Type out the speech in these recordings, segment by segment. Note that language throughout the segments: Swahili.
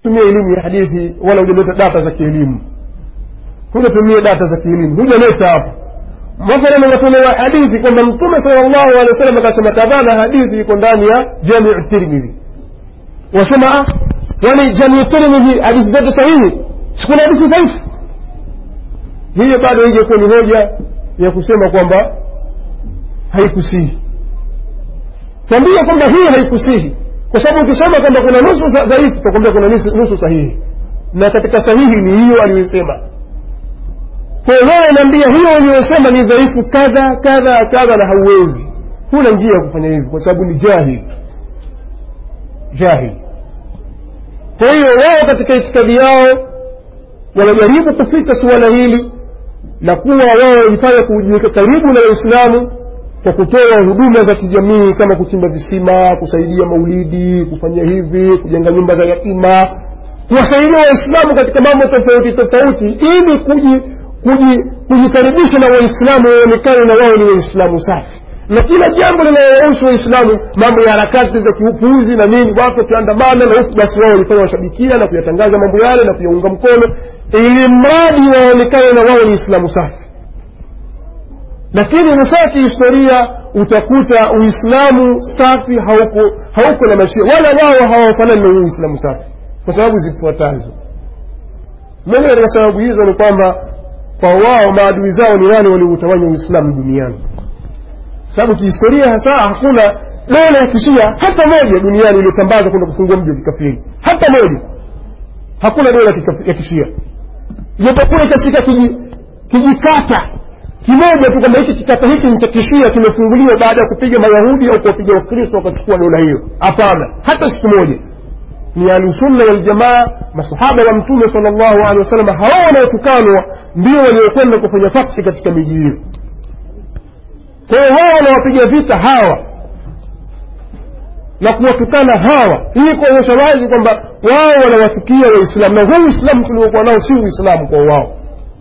tumia elimu ya hadithi wala hujaleta data za kielimu hujatumia data za kielimu hujaleta hapo mathalan unatolewa hadithi kwamba mtume sala llahu alehi wa sallam akasema kadhaa na hadithi iko ndani ya jamiu tirmidhi wasema ah yani jamiu tirmidhi hadithi zote sahihi sikuna hadithi dhaifu hiyo bado ije kuwa ni hoja ya kusema kwamba haikusihi twambia kwamba hii haikusihi kwa sababu ukisema kwamba kuna nusu za- dhaifu utakwambia kuna nusu, nusu sahihi na katika sahihi ni hiyo aliyosema kwa hiyo wewe naambia hiyo uliyosema ni dhaifu kadha kadha kadha na hauwezi huna njia ya kufanya hivyo kwa sababu ni jahili jahili kwa hiyo wao katika itikadi yao wanajaribu kupita suala hili na kuwa wao wajifanya kujiweka karibu na waislamu kwa kutoa huduma za kijamii kama kuchimba visima kusaidia maulidi kufanya hivi kujenga nyumba za yatima kuwasaidia waislamu katika mambo tofauti tofauti ili kuji kuji- kujikaribisha na waislamu waonekane na wao ni waislamu safi na kila jambo linalowahusu waislamu mambo ya harakati za kiupuuzi na nini watu wakiandamana na huku basi wao walifanya washabikia na kuyatangaza mambo yale na kuyaunga mkono ili mradi waonekane na wao ni islamu safi lakini hasa kihistoria utakuta uislamu safi hauko hauko na mashia wala wao hawafanani na huu uislamu safi kwa sababu zifuatazo moja katika sababu hizo ni kwamba kwa wao maadui zao ni wale walioutawanya uislamu duniani sababu kihistoria hasa hakuna dola ya kishia hata moja duniani iliyotambaza kwenda kufungua mji wa kikafiri hata moja hakuna dola ya kika- ya kishia japokuwa ikashika kiji- kijikata kimoja tu kwamba hiki kikata hiki ni cha kishia kimefunguliwa baada ya kupiga mayahudi au kuwapiga wakristo wakachukua dola hiyo hapana hata siku moja ni ahlusunna waljamaa masahaba wa mtume sal llahu alehi wasallam hawa wanaotukanwa ndio waliokwenda kufanya faksi katika miji hiyo kwa hiyo hawa wanawapiga vita hawa na kuwatukana hawa hii kuonyesha wazi kwamba wao wanawachukia waislamu na huu uislamu tuliokuwa nao si uislamu kwa wao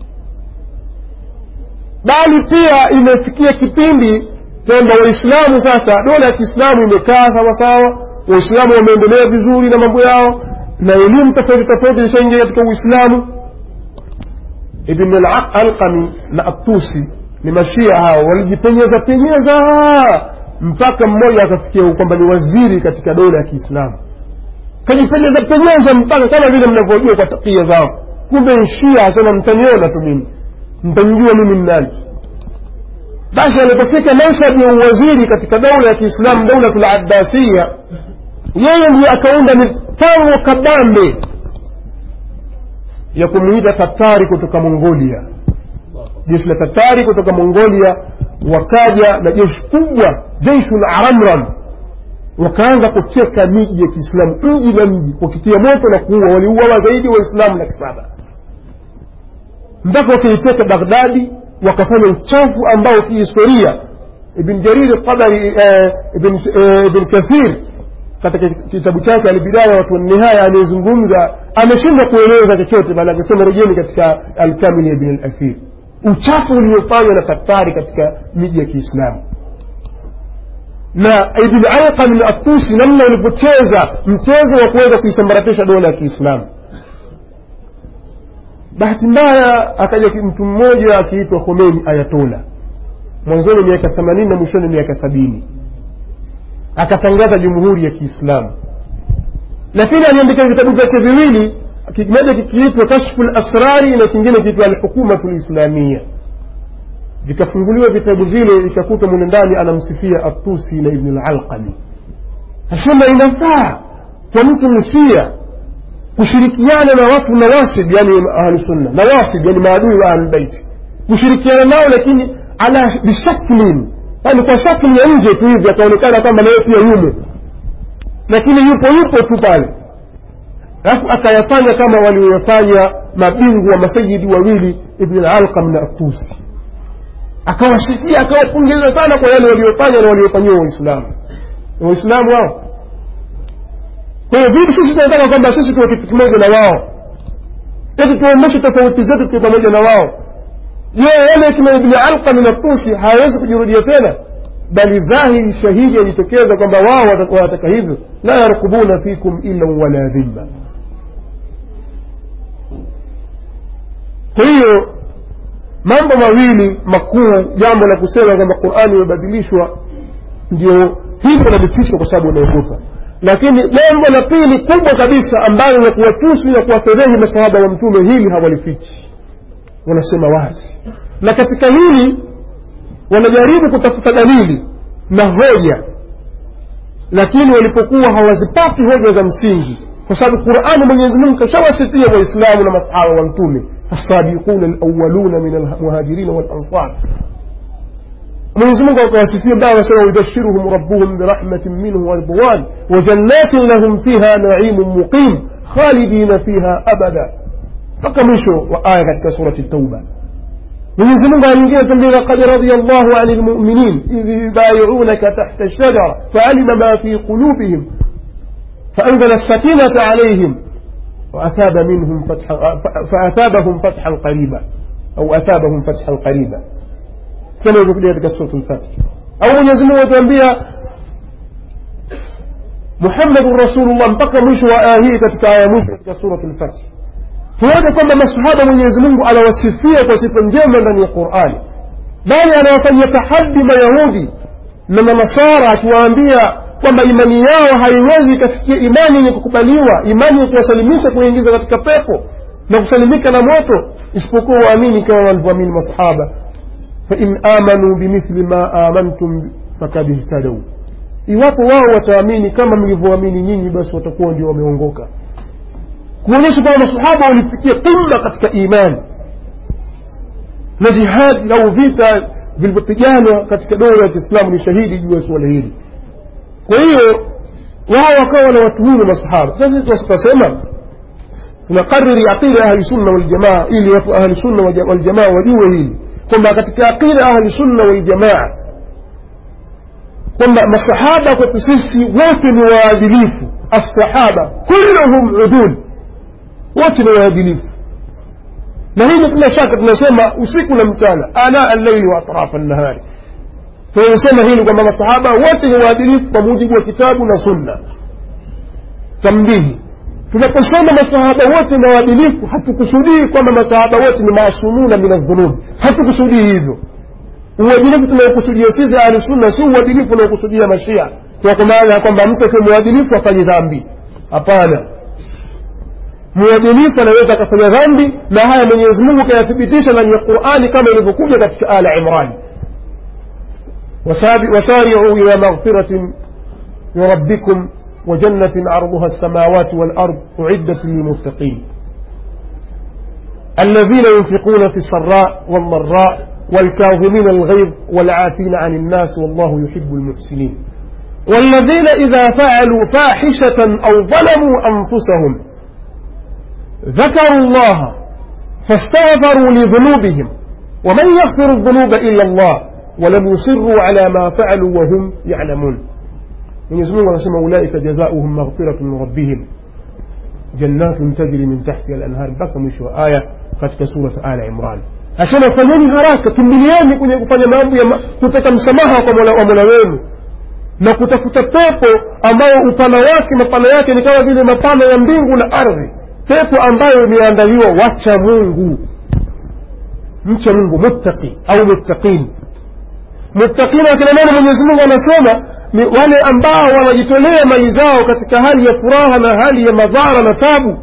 bali pia imefikia kipindi kwamba waislamu sasa dola ya kiislamu imekaa sawasawa waislamu wameendelea vizuri na mambo yao na elimu tofauti tofauti zishaingia katika uislamu ibn alqami na atusi ni mashia hao walijipenyeza penyeza mpaka mmoja akafikia kwamba ni waziri katika dola ya kiislamu kajipenyeza penyeza mpaka kama vile mnavyojua kwa takia zao kumbe ni shia asema mtaniona tu mimi mtamjua mimi ni nani basi alipofika mansabi ya uwaziri katika daula ya kiislamu daulatul abbasiya yeye ndiye akaunda mipango kabambe ya kumuita tatari kutoka mongolia jeshi la tatari kutoka mongolia wakaja na jeshi kubwa jeishul aramram wakaanza kuteka miji ya kiislamu mji na mji wakitia moto na kuua waliuawa zaidi waislamu laki saba mpaka wakiiteka baghdadi wakafanya uchafu ambao kihistoria ibn jarir tabari eh, ibn, eh, ibn kathir katika kitabu chake albidaya watu nihaya anayezungumza ameshindwa kueleza chochote bali akisema rejeni katika alkamil ya ibn alathir uchafu uliofanywa na tatari katika miji ya kiislamu na ibn alqam atusi namna ulivyocheza mchezo wa kuweza kuisambaratisha dola ya kiislamu bahati mbaya akaja mtu mmoja akiitwa khomeini ayatola mwanzoni miaka themanini na mwishoni miaka sabini akatangaza jumhuri ya kiislamu lakini aliandika vitabu vyake viwili kimoja kikiitwa kashfu lasrari na kingine kiitwa alhukumatu lislamia vikafunguliwa vitabu vile ikakuta mune ndani anamsifia atusi na ibnu lalqami asema inafaa kwa mtu msia kushirikiana na watu nawasib yani ahlusunna nawasib yani maadui wa ahlulbeiti kushirikiana nao lakini ala bishaklin yani kwa shakli ya nje tu hivi akaonekana kwamba naye pia yumo lakini yupo yupo tu pale alafu akayafanya kama walioyafanya mabingu wa masayidi wawili ibn alqam na atusi akawasifia akawapongeza sana kwa yale waliofanya na waliofanyiwa waislamu waislamu hao kwa hiyo vipi sisi tunataka kwamba sisi tuwe kitu kimoja na wao eti tuonyeshe tofauti zetu tuwe pamoja na wao je wale kina ibni alqam na tusi hawawezi kujirudia tena bali dhahiri shahidi yajitokeza kwamba wao wanataka hivyo la yarkubuna fikum illa wala dhimma kwa hiyo mambo mawili makuu jambo la kusema kwamba qurani imebadilishwa ndio hivyo nalifichwa kwa sababu unaogopa lakini jambo la pili kubwa kabisa ambalo la kuwatusi na kuwafedhehi masahaba wa mtume hili hawalifichi wanasema wazi na katika hili wanajaribu kutafuta dalili na hoja lakini walipokuwa hawazipati hoja za msingi kwa sababu qurani mwenyezi mungu kashawasifia waislamu na masahaba wa mtume السابقون الأولون من المهاجرين والأنصار mwenyezi mungu akawasifia baa wasema yubashiruhum rabbuhum birahmatin minhu waridwan wajannatin lahum fiha naimun muqim khalidina fiha abada mpaka mwisho wa aya katika surati tauba mwenyezi mungu aliingia tambia laqad radia llahu ani lmuminin idh yubayiunaka tahta lshajara faalima ma fi qulubihim faanzala السكينة عليهم وأثاب منهم فتحا فأثابهم فتحا قريبا أو أثابهم فتحا قريبا كما يقول katika سورة الفتح أو Mwenyezi Mungu atuambia Muhammadun Rasulullah mpaka mwisho wa aya hii katika aya mwisho katika Suratu al-Fath. Tuone kwamba masahaba Mwenyezi Mungu anawasifia kwa sifa njema ndani ya Qur'ani, bali anawafanyia tahaddi Mayahudi na Manasara akiwaambia kwamba imani yao haiwezi ikafikia imani yenye kukubaliwa imani ya kuwasalimisha kuingiza katika pepo na kusalimika na moto isipokuwa waamini kama walivyoamini masahaba fain amanu bimithli ma amantum fakad ihtadau iwapo wao wataamini kama mlivyoamini nyinyi basi watakuwa ndio wameongoka kuonyesha kwamba masahaba walifikia qimma katika imani na jihadi au vita vilivyopiganwa katika dola ya kiislamu ni shahidi juu ya suala hili kwa hiyo wao wakawa na watuhumu masahaba sasa sisi tukasema tunakariri aqida ahli sunna waljamaa ili watu ahli sunna waljamaa wajue hili kwamba katika aqida ahli sunna waljamaa kwamba masahaba kwetu sisi wote ni waadilifu assahaba kulluhum udul wote ni waadilifu na hili bila shaka tunasema usiku na mchana ana allaili wa atrafa nnahari tunasema hili kwamba masahaba wote ni waadilifu kwa mujibu wa kitabu na sunna tambihi tunaposema masahaba wote ni waadilifu hatukusudii kwamba masahaba wote ni maasumuna min aldhunub hatukusudii hivyo uadilifu tunaokusudia sisi ahli sunna si uadilifu unaokusudia mashia kwa maana ya kwamba mtu akiwa mwadilifu afanye dhambi hapana mwadilifu anaweza akafanya dhambi na haya mwenyezi mungu kayathibitisha ndani ya qurani kama ilivyokuja katika ala imrani وسارعوا إلى مغفرة من ربكم وجنة عرضها السماوات والأرض أعدت للمتقين الذين ينفقون في السراء والضراء والكاظمين الغيظ والعافين عن الناس والله يحب المحسنين والذين إذا فعلوا فاحشة أو ظلموا أنفسهم ذكروا الله فاستغفروا لذنوبهم ومن يغفر الذنوب إلا الله ولم يصروا على ما فعلوا وهم يعلمون Mwenyezi Mungu anasema ulaika jazaohum maghfiratun min rabbihim jannatun tajri min tahtiha al-anhar mpaka mwisho wa aya katika sura Ala Imran. Asema fanyeni haraka, kimbilieni kwenye kufanya mambo ya kutaka msamaha kwa Mola wa Mola wenu na kutafuta pepo ambayo upana wake mapana yake ni kama vile mapana ya mbingu na ardhi, pepo ambayo imeandaliwa wacha Mungu, mcha Mungu, muttaqi au muttaqin muttaqina akina nani mwenyezi mungu anasema ni wale ambao wanajitolea mali zao katika hali ya furaha na hali ya madhara na tabu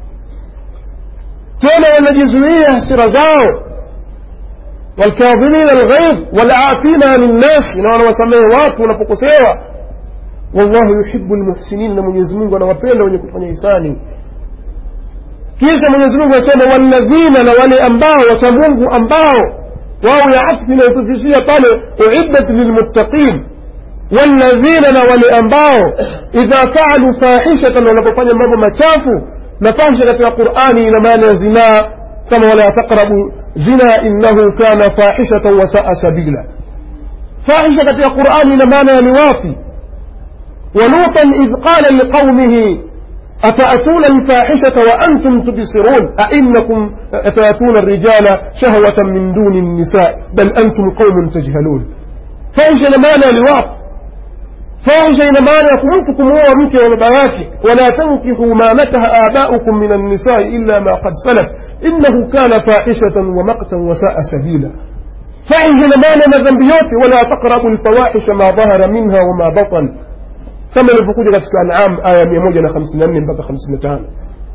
tena wanajizuia hasira zao walkadhimina alghaidh walafina ani nnasi na wanawasamehe watu wanapokosewa wallahu yuhibu lmuhsinin na mwenyezi mungu anawapenda wenye kufanya hisani kisha mwenyezi mungu anasema walladhina na wale ambao wacha mungu ambao wao ya atfi inayotufishia pale uiddat lilmuttaqin walladhina na wale ambao idha faalu fahishatan wanapofanya mambo machafu na fahisha katika qurani ina maana ya zinaa kama wala taqrabu zina innahu kana fahishatan wasaa sabila fahisha katika qurani ina maana ya liwafi ولوطا إذ قال لقومه أتأتون الفاحشة وأنتم تبصرون أئنكم أتأتون الرجال شهوة من دون النساء بل أنتم قوم تجهلون فاحشة لمانا لواط fahisha ina maana ya mtu kumuoa mke wa baba yake wala tankihu ma nakaha abaukum min annisai illa ma qad salaf innahu kana fahishatan wa maqtan wa saa sabila fahisha ina maana na dhambi yote wala taqrabu lfawahisha ma dhahara minha wama batan kama ilivyokuja katika anam aya mia moja na hamsini na nne mpaka hamsini na tano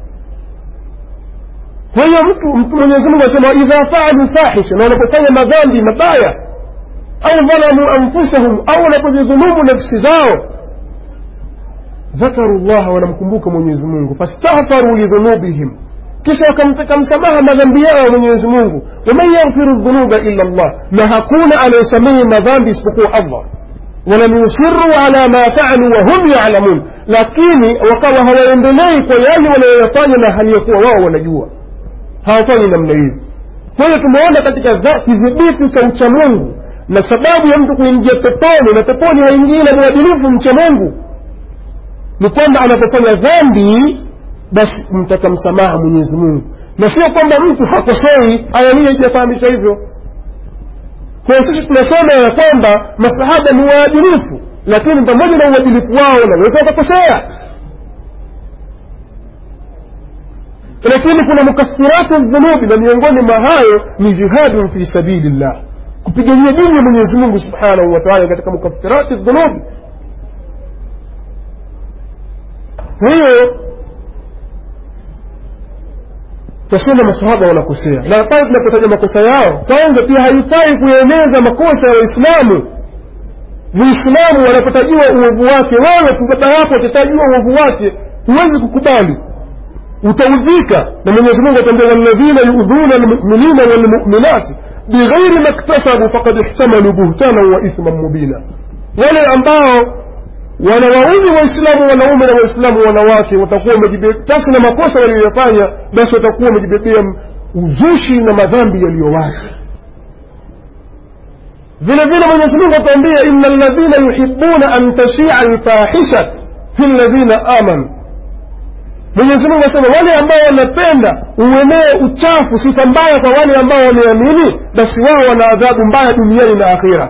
kwa hiyo mtu mtu mwenyezi mungu anasema idha faalu fahisha na wanapofanya madhambi mabaya au dhalamu anfusahum au wanapojidhulumu nafsi zao dhakaru llaha wanamkumbuka mwenyezi mungu fastaghfaru lidhunubihim kisha wakamtaka msamaha madhambi yao mwenyezi mungu waman yaghfiru dhunuba illa llah na hakuna anayesamehe madhambi isipokuwa allah walam yusiruu ala ma faalu wahum yalamun lakini wakawa hawaendelei kwa yale wanayoyafanya na hali ya kuwa wao wanajua hawafanyi namna hiyo kwa hiyo tumeona katika kidhibiti cha uchamungu na sababu ya mtu kuingia peponi na peponi haingii na mwadilifu mcha mungu ni kwamba anapofanya dhambi basi mtaka msamaha mwenyezi mungu na sio kwamba mtu hakosei aya hii haijafahamisha hivyo kwa hiyo sisi tunasema ya kwamba masahaba ni waadilifu lakini pamoja na uadilifu wao wanaweza wakakosea lakini kuna mukathiratu dhunubi na miongoni mwa hayo ni jihadun fi sabili llah kupigania dini ya mwenyezi mungu subhanahu wa taala katika mukathirati dhunubi kwa hiyo twasema masahaba wanakosea na pale tunapotaja makosa yao kwanza pia haifai kueneza makosa ya waislamu muislamu wanapotajiwa uovu wake wewe baba yako akitajiwa uovu wake huwezi kukubali utaudhika na mwenyezi mungu atambia walladhina yudhuna lmuminina walmuminati bighairi maktasabu fakad ihtamalu buhtanan wa ithman mubina wale ambao wanawaudhi waislamu wanaume na waislamu wanawake watakuwa pasi na makosa waliyoyafanya basi watakuwa wamejibebea uzushi na madhambi yaliyo wazi vile vile mwenyezi mungu atuambia ina ladhina yuhibuna an tashia lfahisha fi ladhina amanu mwenyezi mungu asema wale ambao wanapenda uenee uchafu sifa mbaya kwa wale ambao wameamini basi wao wana adhabu mbaya duniani na akhira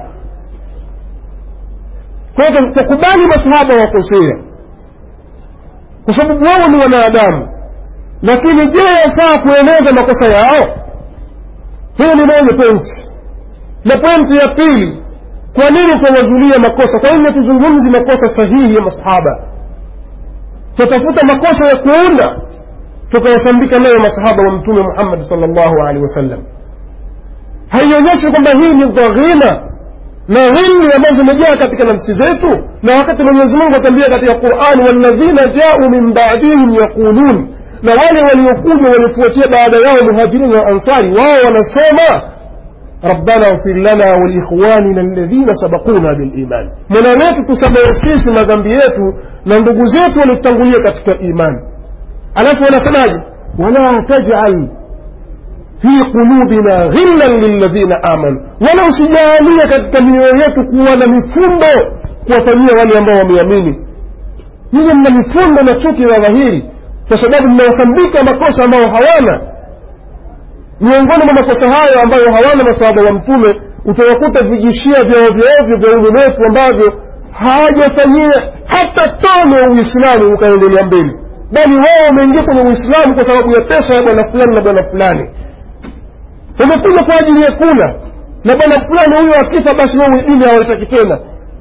kwa hiyo tukubali masahaba wakosea kwa sababu wao ni wanadamu lakini je yafaa kueneza makosa yao hiyo ni moja pointi na pointi ya pili kwa nini tunawazulia makosa kwa nini tuzungumzi makosa sahihi ya masahaba tutafuta makosa ya kuunda tukawasambika nayo masahaba wa mtume muhammadi sal llahu alehi wasallam haionyeshi kwamba hii ni dhaghina na ghilli ambazo zimejaa katika nafsi zetu na wakati mwenyezi mungu atambia katika qurani walladhina jau min badihim yaqulun na wale waliokuja waliofuatia baada yao muhajirini wa ansari wao wanasema ربنا اغفر لنا ولإخواننا الذين سبقونا بالإيمان mola wetu tusamehe sisi madhambi yetu na ndugu zetu waliotangulia katika imani alafu wanasemaje wala tajal fi qulubina ghillan lilladhina amanu wala usijaalie katika mioyo yetu kuwa na mifundo kuwafanyia wale ambao wameamini nyinyi mna mifundo na chuki ya dhahiri kwa sababu mmewasambika makosa ambayo hawana miongoni mwa makosa hayo ambayo hawana masahaba wa mtume utawakuta vijishia vya ovyoovyo vya udunefu ambavyo hawajafanyia hata tano ya uislamu ukaendelea mbele bali wao wameingia kwenye uislamu kwa sababu ya pesa ya bwana fulani na bwana fulani wamekuja kwa ajili ya kula na bwana fulani huyo akifa basi wao dini hawaitaki tena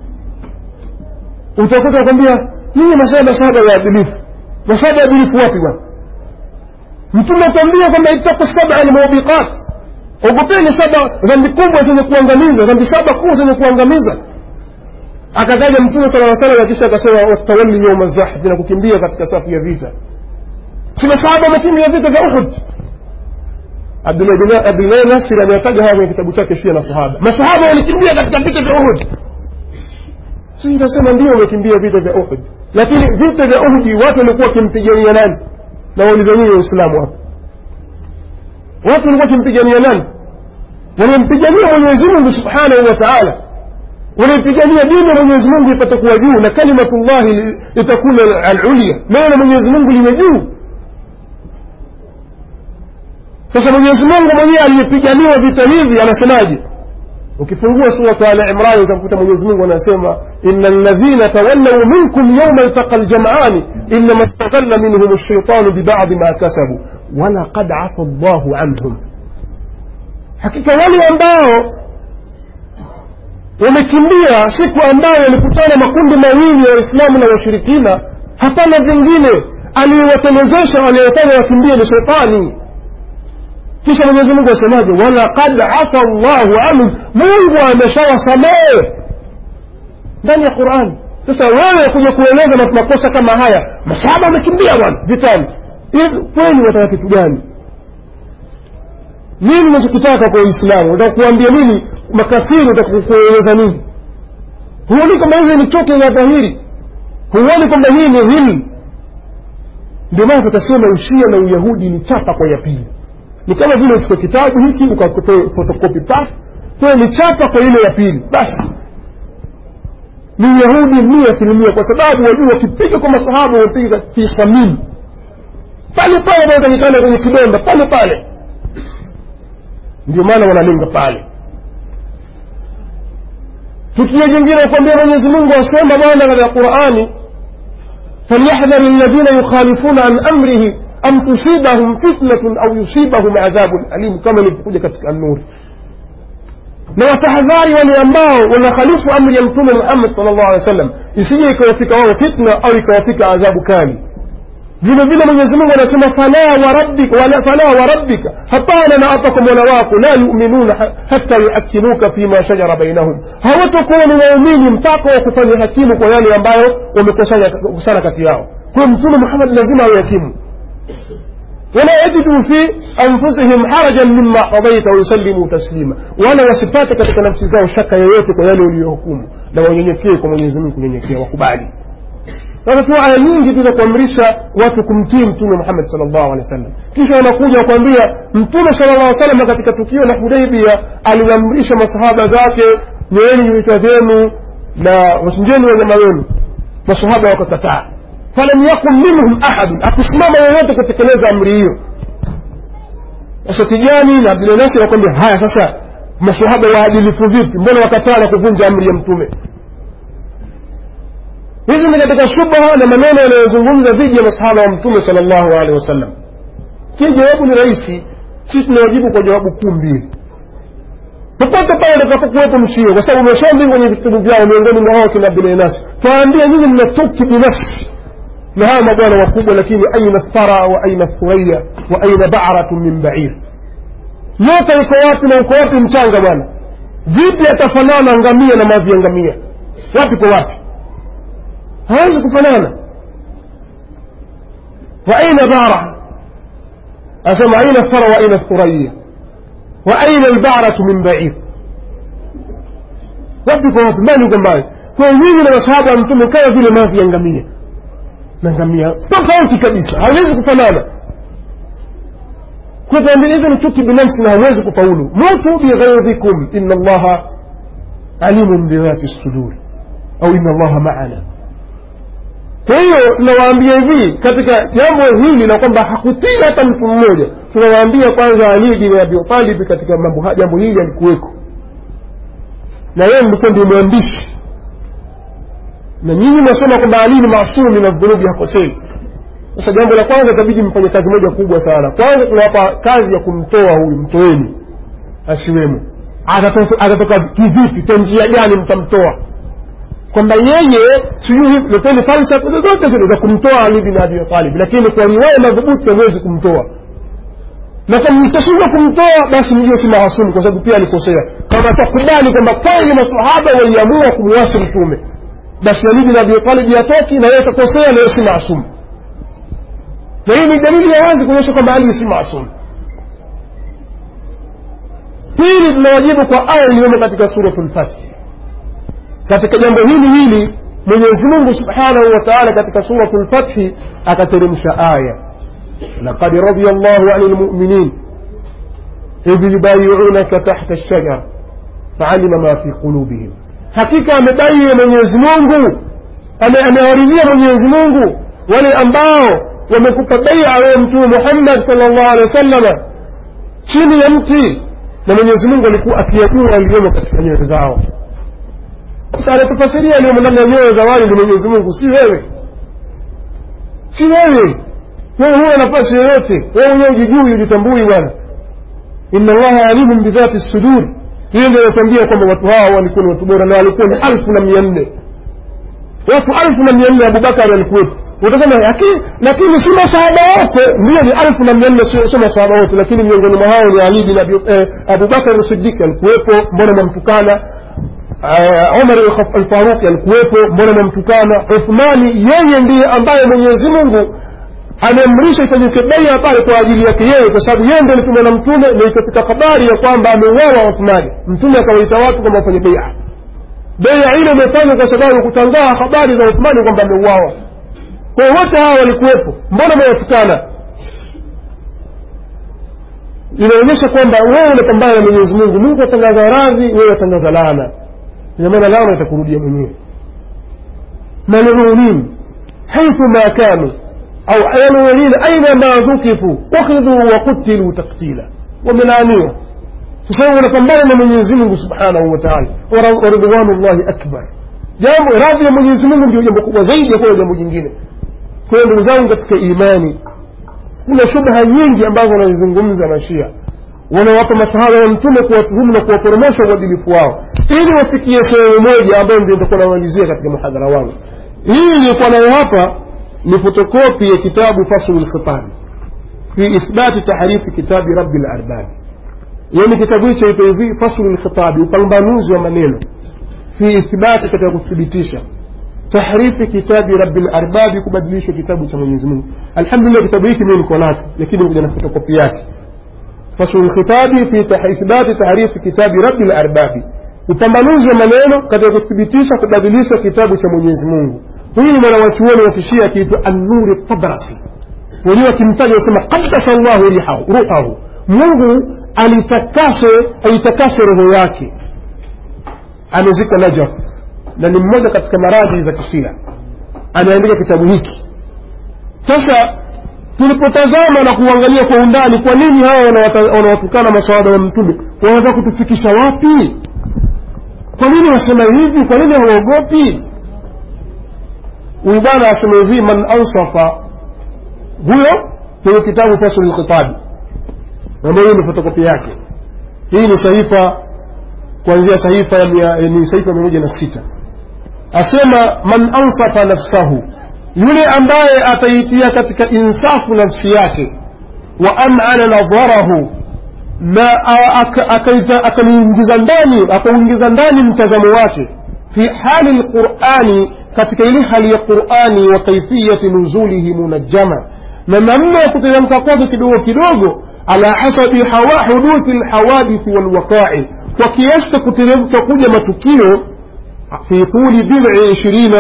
utakuta wakwambia nyinyi masaba masaba waadilifu masaba waadilifu wapi bwana mtume atambia kwamba itaku saba almubiqat ogopeni saba dhambi kubwa zenye kuangamiza dhambi saba kuu zenye kuangamiza akataja mtume sala salam kisha akasema watawalli yauma zahfi na kukimbia katika safu ya vita si masahaba wamekimbia vita vya uhud abdulahi nasir ameyataja haya kwenye kitabu chake shia na sahaba masahaba walikimbia katika vita vya uhud si nasema ndio wamekimbia vita vya uhud lakini vita vya uhudi watu walikuwa wakimpigania nani na wauliza nyinyi waislamu hapa watu walikuwa wakimpigania nani wanampigania mwenyezi mungu subhanahu wa taala wanaipigania dini ya mwenyezi mungu ipate kuwa juu na kalimatullahi litakuna alulia neno la mwenyezi mungu liwe juu sasa mwenyezi mungu mwenyewe aliyepiganiwa vita hivi anasemaje ukifungua surat al imran utakuta mwenyezi mungu anasema إن الذين تولوا منكم يوم التقى الجمعان إنما استغل منهم الشيطان ببعض ما كسبوا ولقد عفى الله عنهم hakika wale ambao wamekimbia siku ambayo yalikutana makundi mawili ya waislamu na washirikina hapana vingine aliyewatelezesha waliyofanya wakimbie ni shetani kisha mwenyezi mungu asemaje walaqad afa llahu anhum mungu ameshawasamehe ndani ya qurani sasa wewe kuja kueleza makosa kama haya masahaba wamekimbia bwana vitani kweli wataka kitu gani nini unachokitaka kwa uislamu unataka kuambia nini makafiri unataka kueleza nini huoni kwamba hizi ni chote za dhahiri huoni kwamba hii ni dhilmu ndio maana tutasema ushia na uyahudi ni chapa kwa ya pili ni kama vile uchukue kitabu hiki ukafotokopi paf kwayo ni chapa kwa ile ya pili basi ni uyahudi mia asilimia kwa sababu wajua wakipiga kwa masahaba wamepiga fi samini pale pale wanaotakikana kwenye kidonda pale pale ndio maana wanalenga pale tukio jingine kuambia mwenyezi mungu asema bwana katika qurani falyahdhari alladhina yukhalifuna an amrihi am tusibahum fitnatun au yusibahum adhabun alim kama ilivyokuja katika nuri na watahadhari wale ambao wanakhalifu amri ya mtume muhammad sal llahu alehi wa sallam isije ikawafika wao fitna au ikawafika adhabu kali vile vile mwenyezi mungu anasema fala warabbika fala warabbika hapana na hapa kwa mola wako la yuminuna hata yuhakimuka fima shajara bainahum hawatakuwa ni waumini mpaka wa kufanya hakimu kwa yale ambayo wamekusana kati yao kwa mtume muhammad lazima awe hakimu wala yajidu fi anfusihim harajan mima qadaita wayusallimu taslima wala wasipate katika nafsi zao shaka yoyote kwa yale uliyohukumu na wanyenyekee kwa mwenyezi mungu kunyenyekea wakubali sasa tu aya nyingi tu za kuamrisha watu kumtii mtume muhammad sal llahu alehi wa sallam kisha wanakuja wakuambia mtume sala llah salam katika tukio la hudaibia aliamrisha masahaba zake nyeeni vichwa vyenu na wachinjeni wanyama wenu masahaba wakakataa falam yakun minhum ahadun akusimama yoyote kutekeleza amri hiyo sasa tijani na abdulnasir wakwambia haya sasa masahaba waadilifu vipi mbona wakataa na kuvunja amri ya mtume hizi ni katika shubha na maneno yanayozungumza dhidi ya masahaba wa mtume sal llahu alehi wasallam kii jawabu ni rahisi sisi tunawajibu kwa jawabu kuu mbili popote pale utakapokuwepo mshio kwa sababu umeshaandika kwenye vitabu vyao miongoni mwa hao kina abdulnasi twaambia nyinyi mna chuki binafsi na hawa mabwana wakubwa lakini aina thara wa aina thuraya wa aina baratu min bair yote iko wapi na uko wapi mchanga bwana vipi atafanana ngamia na mavi ya ngamia wapi kwa wapi hawezi kufanana wa aina bara asema aina thara wa aina thuraya wa aina albaratu min bair wapi kwa wapi mbali uko mbali kwa nyinyi na masahaba wa mtume kama vile mavi ya ngamia na ngamia tofauti kabisa hawezi kufanana kutuambia hizo ni chuki binafsi na hawezi kufaulu mutu bighaidhikum ina allaha alimun bidhati suduri au ina allaha maana kwa hiyo tunawaambia hivi katika jambo hili la kwamba hakutii hata mtu mmoja tunawaambia kwanza ali bin abi talib katika mambo jambo hili alikuweko na yeye mlikuwa ndio mwandishi na nyinyi mnasema kwamba ali ni maasumu min aldhunubi hakosei sasa jambo la kwanza itabidi mfanye kazi moja kubwa sana kwanza tunawapa kazi ya kumtoa huyu mtoeni asiwemo atatoka kivipi kwa njia gani mtamtoa kwamba yeye sijui leteni falsafa zozote zile za kumtoa ali bin abi talib lakini kwa riwaya madhubuti hawezi kumtoa na kama mtashindwa kumtoa basi mjue si maasumu kwa sababu pia alikosea kama takubali kwamba kweli masahaba waliamua kumwasi mtume basi ali bin abi talib yatoki na yeye atakosea na yeye si maasumu na hii ni dalili ya wazi kuonyesha kwamba ali si maasumu pili tunawajibu kwa aya iliyomo katika suratu lfatihi katika jambo hili hili mwenyezi mungu subhanahu wa taala katika suratu lfathi akateremsha aya laqad radia llahu ani lmuminin idh yubayiunaka tahta lshajara faalima ma fi qulubihim hakika amebaie mwenyezi mungu amewaridhia mwenyezi mungu wale ambao wamekupa beia wewe mtume muhammad sal llahu alehi wa sallama chini ya mti na mwenyezi mungu alikuwa akiyajua aliyomo katika nyoyo zao sasa anatufasiria aliyomo ndani ya nyoyo za wale ni mwenyezi mungu si wewe si wewe wewe huwa nafasi yoyote wewe mwenyewe ujijui ujitambui bwana inna allaha alimun bidhati sudur hiyo ndio inatuambia kwamba watu hawa walikuwa ni watu bora na walikuwa ni alfu na mia nne watu alfu na mia nne abubakari alikuwepo utasema lakini lakini si masahaba wote ndio ni alfu na mia nne sio masahaba wote lakini miongoni mwa hao ni ali bin eh, abubakar sidiki alikuwepo mbona mwamtukana umar alfaruqi alikuwepo mbona mwamtukana uthmani yeye ndiye ambaye mwenyezi mungu ameamrisha ifanyike beia pale kwa ajili yake yeye kwa sababu yeye ndio alitumwa na mtume na ikafika habari ya kwamba ameuawa uthmani mtume akawaita watu kwamba wafanye beia beia ile imefanywa kwa sababu kutangaa habari za uthmani kwamba ameuawa kwa wote hawa walikuwepo mbona mwawatukana inaonyesha kwamba wewe unapambana na mwenyezi mungu mungu atangaza radhi wewe atangaza laana ina maana laana itakurudia mwenyewe malumunin haithu ma kanu au malumunin aina ma dhukifu ukhidhu wa kutilu taktila wamelaaniwa kwa sababu wanapambana na mwenyezi mungu subhanahu wa taala waridwanu llahi akbar jambo radhi ya mwenyezi mungu ndio jambo kubwa zaidi ya kuwa jambo jingine kwa hiyo ndugu zangu katika imani kuna shubha nyingi ambazo wanazizungumza mashia wanawapa masahaba ya mtume kuwatuhumu na kuwaporomosha uadilifu wao ili wafikie sehemu moja ambayo ndio nitakuwa namalizia katika muhadhara wangu hii iliyokuwa nayo hapa ni fotokopi ya kitabu faslu lkhitabi fi ithbati tahrifi kitabi rabi larbabi yani kitabu hicho ito hivi faslu lkhitabi upambanuzi wa maneno fi ithbati katika kuthibitisha tahrifi kitabi rabi larbabi kubadilishwa kitabu cha mwenyezi mungu alhamdulillah kitabu hiki mimi niko nacho lakini kuja na fotokopi yake faslu lkhitabi fi ithbati tahrifi kitabi rabi larbabi upambanuzi wa maneno katika kuthibitisha kubadilishwa kitabu cha mwenyezi mungu huyu ni mwanawachuoni wa kishia akiitwa annuri tabrasi wenyewe wakimtaja wasema qaddasa llahu ruhahu mungu alitakase aitakase roho yake amezikwa najaf na ni mmoja katika maradhi za kishia anaandika kitabu hiki sasa tulipotazama na kuangalia kwa undani kwa nini hawa wanawatukana masawada wa mtume wanataka kutufikisha wapi kwa nini wasema hivi kwa nini hawaogopi huyu bwana asema hivi man ansafa huyo kwenye kitabu faslu lkhitabi ambayo hiyo ni fotokopi yake hii ni sahifa kuanzia sahifa ya ni sahifa mia moja na sita asema man ansafa nafsahu yule ambaye ataitia katika insafu nafsi yake wa amana nadharahu na akauingiza ndani akauingiza ndani mtazamo wake fi hali lqurani katika ile hali ya qurani wa kaifiyati nuzulihi munajjama na namna ya kuteremka kwake kidogo kidogo ala hasabi hawa huduthi lhawadithi walwaqai kwa kiasi cha kuteremka kuja matukio fi tuli bidhi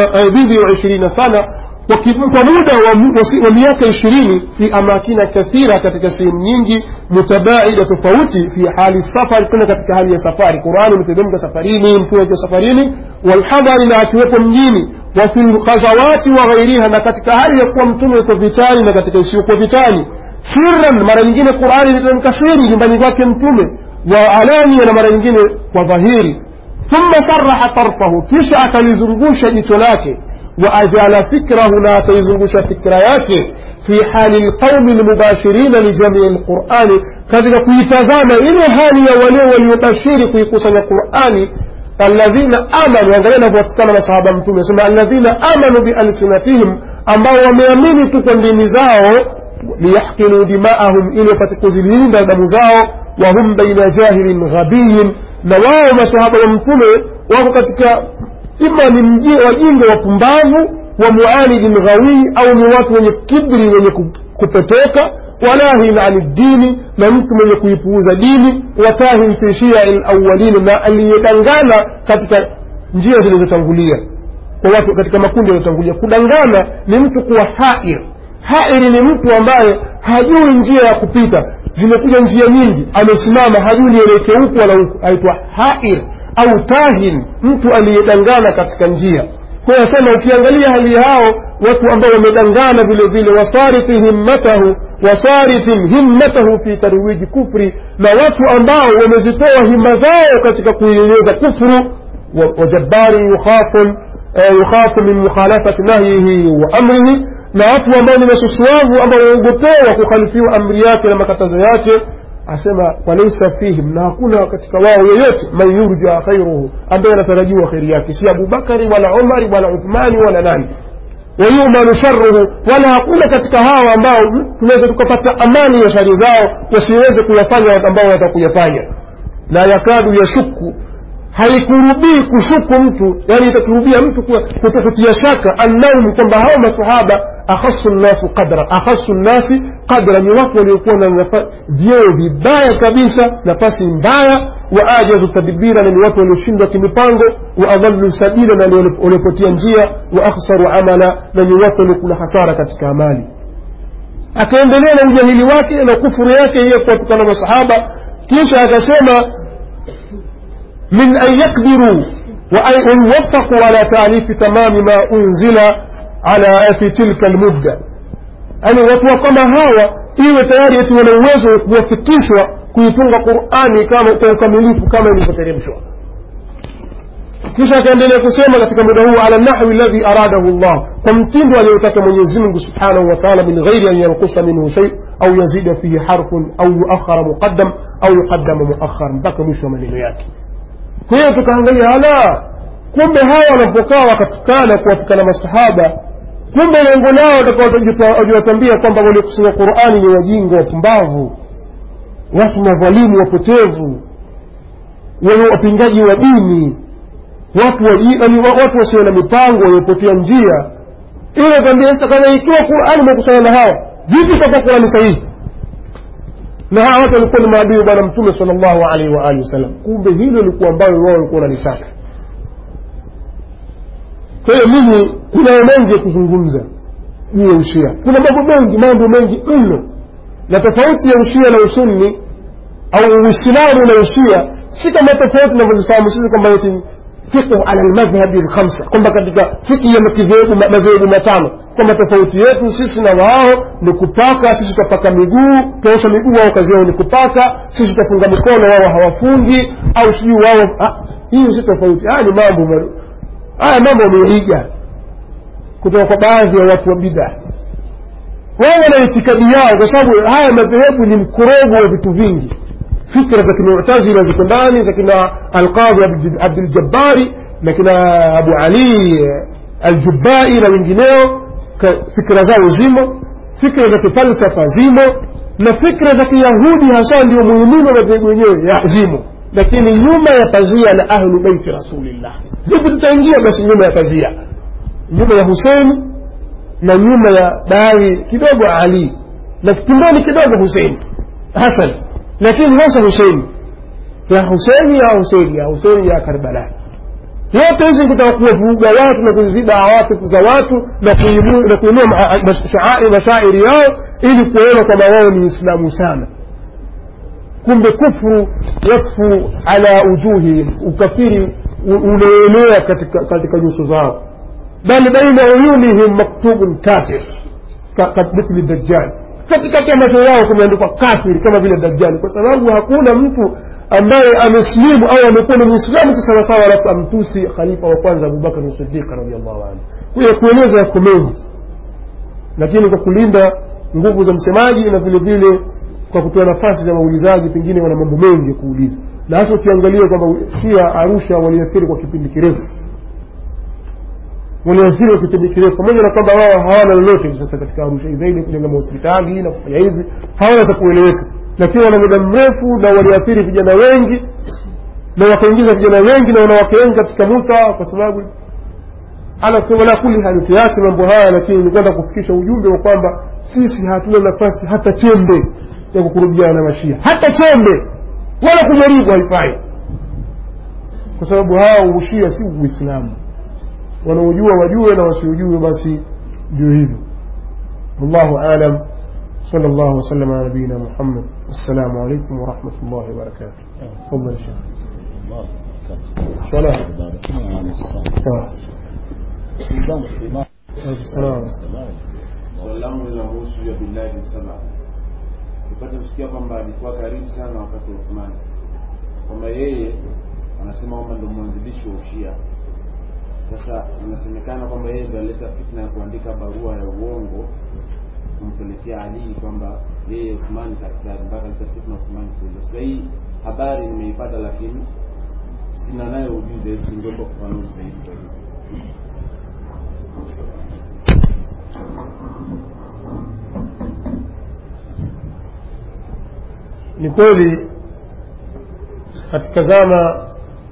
ishirina sana kwa muda wa miaka ishirini fi amakina kathira katika sehemu nyingi mutabaida tofauti fi hali safari kuna katika hali ya safari qurani imeteremka safarini mtume akiwa safarini walhadhari na akiwepo mjini wa fi lghazawati wa ghairiha na katika hali ya kuwa mtume yuko vitani na katika isiyokuwa vitani sirran mara nyingine qurani iliteremka siri nyumbani kwake mtume wa alania na mara nyingine kwa dhahiri thumma saraha tarfahu kisha akalizungusha jicho lake وأجال فكره لا تيزنغش فكرياك في حال القوم المباشرين لجميع القرآن كذلك كيتزام إلى هالي ولي والمباشر في قصة القرآن الذين آمنوا وغيرنا فوتكنا مصحابا متومة سمع الذين آمنوا بألسنتهم أما وميامين تكون لنزاو ليحقنوا دماءهم إلى فتكوزلين دم زاو وهم بين جاهل غبي نواو مصحابا متومة وهو katika ima ni wajinga wapumbavu wa muanidin ghawii au ni watu wenye kibri wenye kupotoka walahin ani dini na mtu mwenye kuipuuza dini watahin fi shiai lawalin na aliyedangana katika njia zilizotangulia kwa watu katika makundi yaliyotangulia kudangana ni mtu kuwa hair hairi ni mtu ambaye hajui njia ya kupita zimekuja njia nyingi amesimama hajui nielekee huku wala huku aitwa hair au tahin mtu aliyedangana katika njia kwa hiyo asema ukiangalia hali hao watu ambao wamedangana vile vile wasarifi himmatahu wasarifin himmatahu fi tarwiji kufri na watu ambao wamezitoa himma zao katika kuieneza kufru وجبار يخاف يخاف من مخالفة نهيه وأمره na watu ambao ni masusuavu ambao waogopewa kukhalifiwa amri yake na makatazo yake asema walaisa fihim na hakuna katika wao yoyote man yurja khairuhu ambaye anatarajiwa kheri yake si abubakari wala umari wala uthmani wala nani wayumanu sharuhu wala hakuna katika hawa ambao tunaweza tukapata amani ya shari zao wasiweze kuyafanya ambao watakuyafanya na yakadu yashuku haikurubii kushuku mtu yani itakurubia mtu kutokutia shaka annahum kwamba hao masahaba akhasu nnasi qadra akhasu nnasi qadra ni watu waliokuwa na vyeo vibaya kabisa nafasi mbaya wa ajazu tadbira na ni watu walioshindwa kimipango wa adhallu sabila na waliopotia njia wa akhsaru amala na ni watu waliokula hasara katika amali akaendelea na ujahili wake na kufuru yake hiyo kuwatukana masahaba kisha akasema من أن يقدروا وأن يوفقوا على تأليف تمام ما أنزل على في تلك المدة يعني watu kama hawa iwe tayari eti wana uwezo wa kuwafikishwa kuitunga qurani kama kwa ukamilifu kama ilivyoteremshwa kisha akaendelea kusema katika muda huu ala nahwi alladhi aradahu llah kwa mtindo aliyotaka mwenyezi mungu subhanahu wa taala min ghairi an yankusa minhu shay au yazida fihi harfun au yuakhara muqaddam au yuqaddama muakhar mpaka mwisho wa maneno yake kwa hiyo tukaangalia ala kumbe hawa wanapokaa wakatukana kuwatukana masahaba kumbe lengo lao watakawajiwatambia kwamba waliokusanya qurani ni wajinga wapumbavu watu madhalimu wapotevu wenye wapingaji wa dini watu watu wasio na mipango waliopotea njia ile kwambia sasa kama ikiwa qurani imekusanya na hawa vipi itakuwa qurani sahihi na hawa watu walikuwa ni maadui bwana mtume sal llahu alaihi wa alihi wasallam kumbe hilo likuwa ambayo wao walikuwa wanalitaka kwa hiyo mimi kunayo mengi ya kuzungumza juu ya ushia kuna mambo mengi mambo mengi mno na tofauti ya ushia na usunni au uislamu na ushia si kama tofauti tunavyozifahamu sisi kwamba eti fiqhu ala lmadhhabi lkhamsa kwamba katika fiki ya madhehebu matano kwamba tofauti yetu sisi na wao ni kupaka sisi tutapaka miguu tuosha miguu wao kazi yao ni kupaka sisi tutafunga mikono wao hawafungi au sijui wao hiyo si tofauti haya ni mambo haya mambo wameiga kutoka kwa baadhi ya watu wa bidaa wao wana itikadi yao kwa sababu haya madhehebu ni mkorogo wa vitu vingi fikra za kimutazila ziko ndani za kina alqadhi abduljabbari na kina abu ali aljubai na wengineo fikra zao zimo fikra za kifalsafa zimo na fikra za kiyahudi hasa ndio muhimini wa madhehebu wenyewe zimo lakini nyuma ya pazia la ahlu beiti rasulillah vipi tutaingia basi nyuma ya pazia nyuma ya huseini na nyuma ya baadhi kidogo ali na kimboni kidogo huseini hasan lakini hasa huseini ya huseini ya huseini ya huseini ya karbala yote hizi kutaka kuwavuruga watu na kuziziba awatifu za watu na kuinua mashairi yao ili kuona kwamba wao ni islamu sana kumbe kufru yakfu ala ujuhihim ukafiri unaenea katika, katika nyuso zao bal baina uyunihim maktubun kafir mithli dajjal katikati ya macho yao kumeandikwa kafiri kama vile dajjali kwa sababu hakuna mtu ambaye amesilimu au amekuwa ni mwislamu kisawasawa alafu amtusi khalifa wa kwanza abubakar sidiq radiallahu anhu kuya kueleza yako mengi lakini kwa kulinda nguvu za msemaji na vile vile kwa kutoa nafasi za waulizaji pengine wana mambo mengi ya kuuliza na hasa ukiangalia kwamba shia arusha waliathiri kwa kipindi kirefu waliathiri kwa kipindi kirefu pamoja na kwamba wao hawana lolote sasa katika arusha zaidi kujenga mahospitali na kufanya hivi hawana za kueleweka lakini wana muda mrefu na waliathiri vijana wengi na wakaingiza vijana wengi na wanawake wengi katika muta kwa sababu ala kuli hali tuache mambo haya lakini ni kwenda kufikisha ujumbe wa kwamba sisi hatuna nafasi hata chembe ya kukurubiana na mashia hata chembe wala kujaribu haifai kwa sababu hao ushia si uislamu wanaojua wajue na wasiojue basi ndio hivyo wallahu alam صلى الله وسلم على نبينا محمد والسلام عليكم ورحمة الله وبركاته تفضل يا شيخ صلاة swali langu linahusu ya billahi msama tupate kusikia kwamba alikuwa karibu sana wakati wa Uthmani kwamba yeye anasema kwamba ndo mwanzilishi wa ushia sasa inasemekana kwamba yeye ndo alileta fitna ya kuandika barua ya uongo kumpelekea alii kwamba yeye uthmani daktari mpaka aleta fitna uthmani kule sasa hii habari nimeipata lakini sina nayo ujuzi ningeomba kufanuzi zaidi kwa hivyo ni kweli katika zama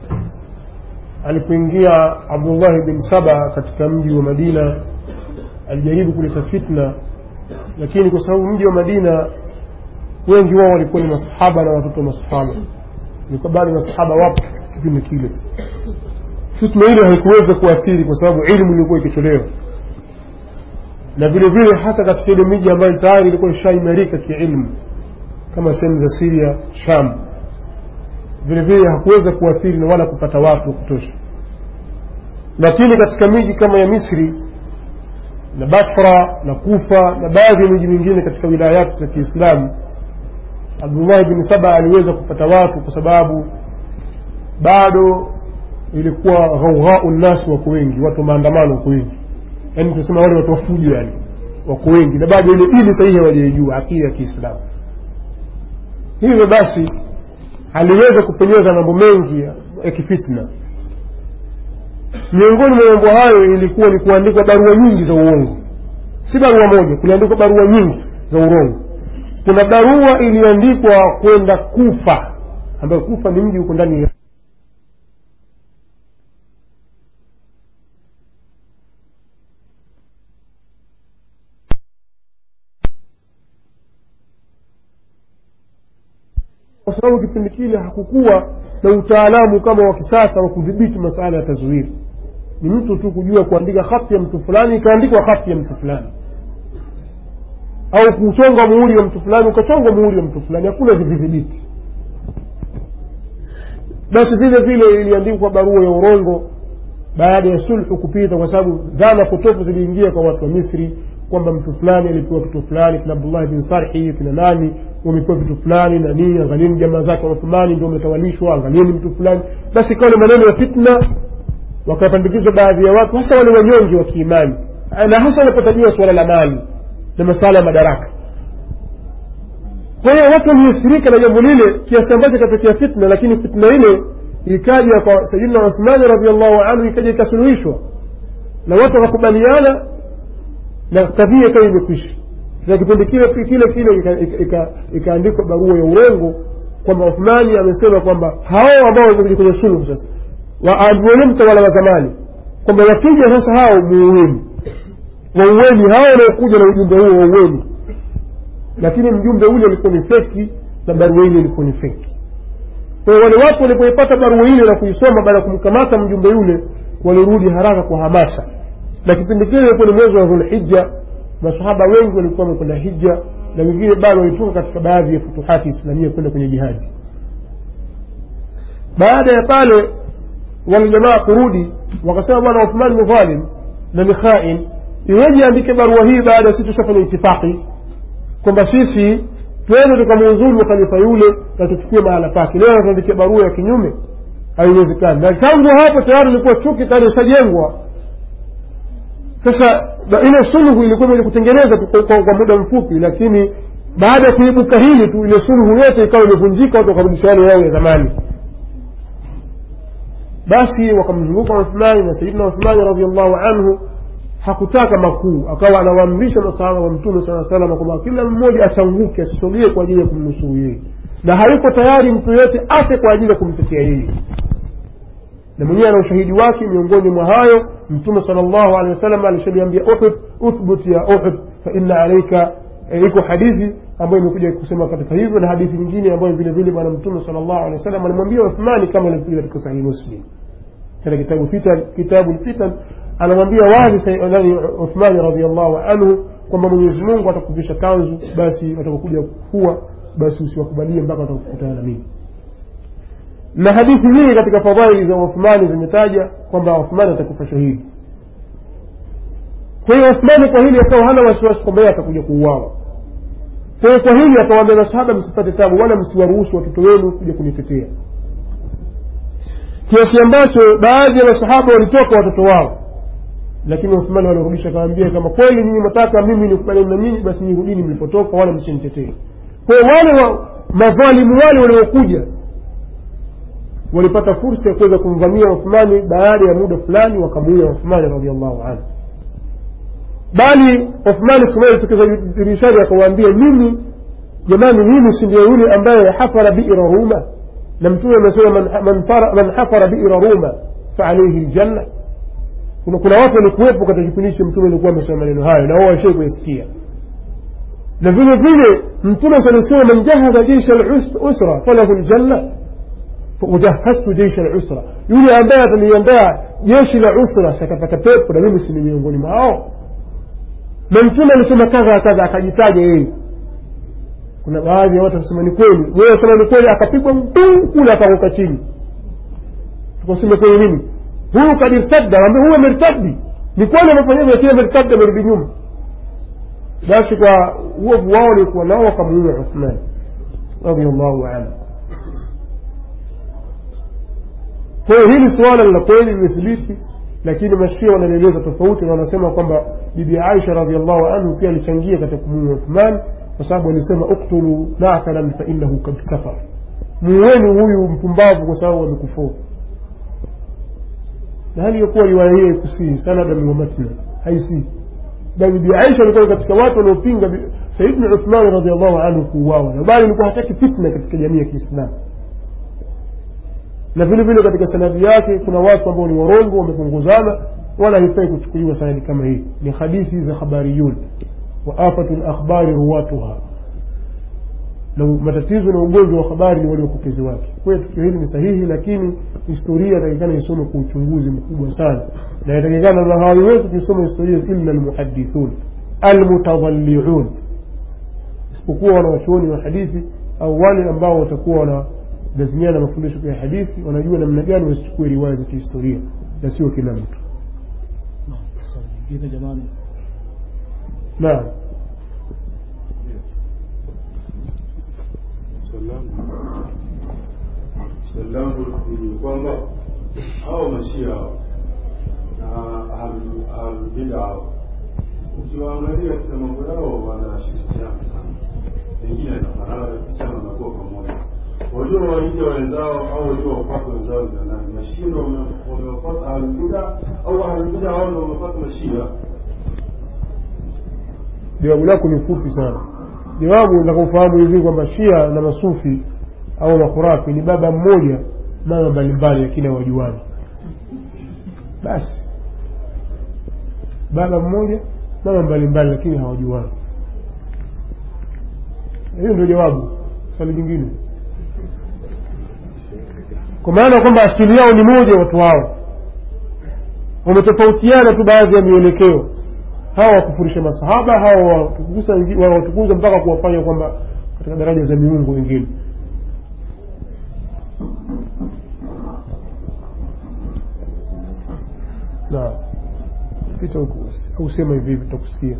alipoingia abdullahi bin saba katika mji wa madina alijaribu kuleta fitna lakini kwa sababu mji wa madina wengi wao walikuwa ni masahaba na watoto wa masahaba ilikuwa bado masahaba wapo kipindi kile fitna ile haikuweza kuathiri kwa sababu ilmu ilikuwa ikitolewa na vile vile hata katika ile miji ambayo tayari ilikuwa ishaimarika kiilmu kama sehemu za siria sham vile vile hakuweza kuathiri na wala kupata watu wa kutosha lakini katika miji kama ya misri na basra na kufa na baadhi ya miji mingine katika wilayati za kiislamu abdullahi bin saba aliweza kupata watu kwa sababu bado ilikuwa ghaughau nnasi wako wengi watu wa maandamano wako wengi yaani tunasema wale watu wafujo yani wako wengi na bado ile dini sahihi hawajaijua akida ya kiislamu hivyo basi aliweza kupenyeza mambo mengi ya, ya kifitna miongoni mwa mambo hayo ilikuwa ni kuandikwa barua nyingi za uongo si barua moja kuliandikwa barua nyingi za urongo kuna barua iliandikwa kwenda kufa ambayo kufa ni mji huko ndani ya kwa sababu kipindi kile hakukuwa na utaalamu kama wa kisasa wa kudhibiti masala ya tazwiri ni mtu tu kujua kuandika hati ya mtu fulani ikaandikwa hati ya mtu fulani au kuchonga muhuri wa mtu fulani ukachongwa muhuri wa mtu fulani hakuna vidhibiti basi vile vile iliandikwa barua ya urongo baada ya sulhu kupita kwa sababu dhana potofu ziliingia kwa watu wa misri kwamba mtu fulani alipewa kitu fulani kina abdullahi bin sarhi kina nani wamepewa vitu fulani na nini angalieni jamaa zake wa uthmani ndio wametawalishwa angalieni mtu fulani basi ikawa ni maneno ya fitna wakapandikizwa baadhi ya watu hasa wale wanyonge wa kiimani na hasa wanapotajia suala la mali na masala ya madaraka kwa hiyo watu waliathirika na jambo lile kiasi ambacho ikatokea fitna lakini fitna ile ikaja kwa sayidina uthmani radiallahu anhu ikaja ikasuluhishwa na watu wakakubaliana na kadhia ikawa imekwisha na kipindi kile kile kile ikaandikwa barua ya urongo kwamba uthmani amesema kwamba hao ambao wamekuja kwenye sulhu sasa waambiweni mtawala wa zamani kwamba wakija sasa hao muuweni wauweni hao wanaokuja na ujumbe huo wauweni lakini mjumbe ule ulikuwa ni feki na barua ile ilikuwa ni feki kwa hiyo wale watu walipoipata barua ile na kuisoma baada ya kumkamata mjumbe yule walirudi haraka kwa hamasa na kipindi kile ilikuwa ni mwezi wa dhulhija masahaba wengi walikuwa wamekwenda hija na wengine bado walitoka katika baadhi ya futuhati islamia kwenda kwenye jihadi baada ya pale wale jamaa kurudi wakasema bwana uthman ni dhalim na ni khain iweje andike barua hii baada ya sisi tushafanya itifaki kwamba sisi twende tukamuuzulu khalifa yule na tuchukue mahala pake leo tuandikia barua ya kinyume haiwezekani na tangu hapo tayari ilikuwa chuki tayari ishajengwa sasa ile sulhu ilikuwa imekuja kutengeneza tu kwa, kwa muda mfupi lakini baada ya kuibuka hili tu ile sulhu yote ikawa imevunjika watu wakarudisha yale yao ya zamani basi wakamzunguka uthmani na sayidina uthmani radiallahu anhu hakutaka makuu akawa anawaamrisha masahaba wa mtume saa salama kwamba kila mmoja achanguke asisogee kwa ajili ya kumnusuru yeye na hayuko tayari mtu yoyote afe kwa ajili ya kumtetea yeye na mwenyewe ana ushahidi wake miongoni mwa hayo mtume sal llahu alehi wasallam alishaliambia uhud uthbut ya uhud faina alaika iko hadithi ambayo imekuja kusema katika hivyo na hadithi nyingine ambayo vile vile bwana mtume sal llahu alehi wasallam alimwambia uthmani kama ilivyokuja katika sahihi muslim katika kitabu fitan kitabu lfitan anamwambia wazi nani uthmani radiallahu anhu kwamba mwenyezi mungu atakuvisha kanzu basi watakokuja kuwa basi usiwakubalie mpaka watakukutana na mimi na hadithi nyingi katika fadhaili za uthmani zimetaja kwamba uthmani atakufa shahidi kwa hiyo uthmani kwa hili akawa hana wasiwasi kwamba yeye atakuja kuuawa kwa hiyo kwa hili akawaambia masahaba msipate tabu wala msiwaruhusu watoto wenu kuja kunitetea kiasi ambacho baadhi ya masahaba walitoka watoto wao lakini uthmani walirudisha akawambia kama kweli nyinyi mataka mimi nikubaliana na nyinyi basi nirudini mlipotoka wala msinitetee kwa hiyo wale wa, madhalimu wale waliokuja walipata fursa ya kuweza kumvamia uthmani baada ya muda fulani wakamuia uthmani radiallahu anhu bali uthmani siku moja alitokeza dirishani akawaambia mimi jamani mimi si ndio yule ambaye hafara biira ruma na mtume amesema man, man, fara- man hafara biira ruma faalaihi ljanna kuna, kuna watu walikuwepo katika kipindi hicho mtume alikuwa amesema maneno hayo na wao washai kuyasikia na vile vile mtume salisema man jahaza jeisha lusra falahu ljanna wajahaztu jeisha lusra yule ambaye ataliandaa jeshi la usra sakapata pepo na mimi sini miongoni mwao na mtume alisema kadha kadha akajitaja yeye kuna baadhi ya watu wasema ni kweli wewe sema ni kweli akapigwa mtuu kule akaanguka chini tukasema kweli nini huyu kad irtadda ambe huyu amertaddi ni kweli amefanya hivyo lakini amertadda amerudi nyuma basi kwa uovu wao walikuwa nao wakamuua uthman radiallahu anhu kwa hiyo hili suala la kweli limethibiti lakini mashia wanalieleza tofauti na wanasema kwamba bibi aisha radiallahu anhu pia alichangia katika kumuua uthman kwa sababu alisema uktulu nakalan fainahu kad kafar muueni huyu mpumbavu kwa sababu amekufuru na hali yakuwa riwaya hiyo ikusii sanadan wa matna haisii bali bibi aisha alikuwa katika watu waliopinga bi- sayidna uthmani radiallahu anhu kuuawa na bali alikuwa hataki fitna katika jamii ya kiislamu na vile vile katika sanadi yake kuna watu ambao ni warongo wamepunguzana wala haifai kuchukuliwa sanadi kama hii ni hadithi za khabariyun wa afatu lakhbari ruwatuha na matatizo na ugonjwa wa habari ni wale wapokezi wake kwa hiyo tukio hili ni sahihi lakini historia inatakikana isome kwa uchunguzi mkubwa sana na inatakikana na hawaiwezi kuisoma historia illa almuhadithun almutadhalliun isipokuwa wanawachuoni wa hadithi au wale ambao watakuwa wanalazimiana na mafundisho ya hadithi wanajua namna gani wasichukue riwaya za kihistoria na sio kila mtu Naam, swali jingine jamani naam swali langu ni kwamba hao mashia hao na ahlul- ahlulbida hao ukiwaangalia katika mambo yao wanashirikiana sana pengine yanafanana kabisa na wanakuwa pamoja wajua waingia wenzao au wajua wapata wenzao ni nani mashia ndo wame- wamewapata ahlulbida au ahlulbida hao ndo wamepata mashia jawabu lako ni fupi sana jawabu nakakufahamu hivi kwamba shia na masufi au makhurafi ni baba mmoja mama mbalimbali lakini hawajuani basi baba mmoja mama mbalimbali lakini hawajuani hiyo ndio jawabu swali jingine kwa maana kwamba asili yao ni moja watu hao wametofautiana tu baadhi ya mielekeo hawa wakufurisha masahaba hawa watukuza wengi- wawatukuza mpaka kuwafanya kwamba katika daraja za miungu wengine na pita huku au sema hivi hivi tutakusikia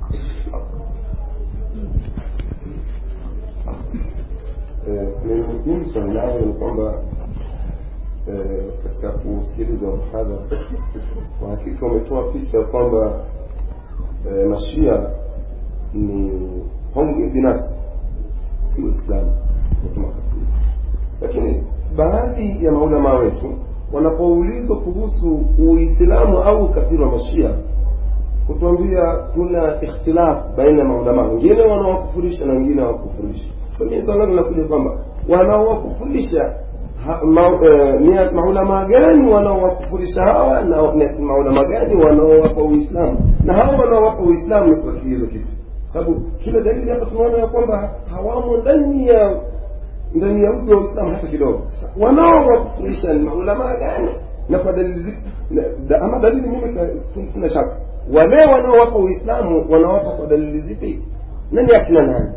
mimi swali langu ni kwamba eh, katika kusikiliza mhadhara kwa hakika umetoa picha ya kwamba eh, mashia ni honge binafsi si uislamu watu makafiri lakini baadhi ya maulamaa wetu wanapoulizwa kuhusu uislamu au ukafiri wa mashia kutuambia kuna ikhtilaf baina ya maulamaa wengine wanawakufurisha na wengine hawakufurishi so mimi swali langu linakuja kwamba wanaowakufurisha ha- ma- eh, ni maulamaa gani wanaowakufurisha hawa na na maulamaa gani wanaowapa uislamu na hawa wanaowapa uislamu ni kwa kigezo kipi sababu kila dalili hapa tunaona ya kwamba hawamo ndani ya ndani ya mtu wa uislamu hata kidogo wanaowakufurisha ni maulamaa gani na kwa dalili zipi na- da- ama dalili mimi ka- si- sina shaka wale wanaowapa uislamu wanawapa kwa dalili zipi nani akina nani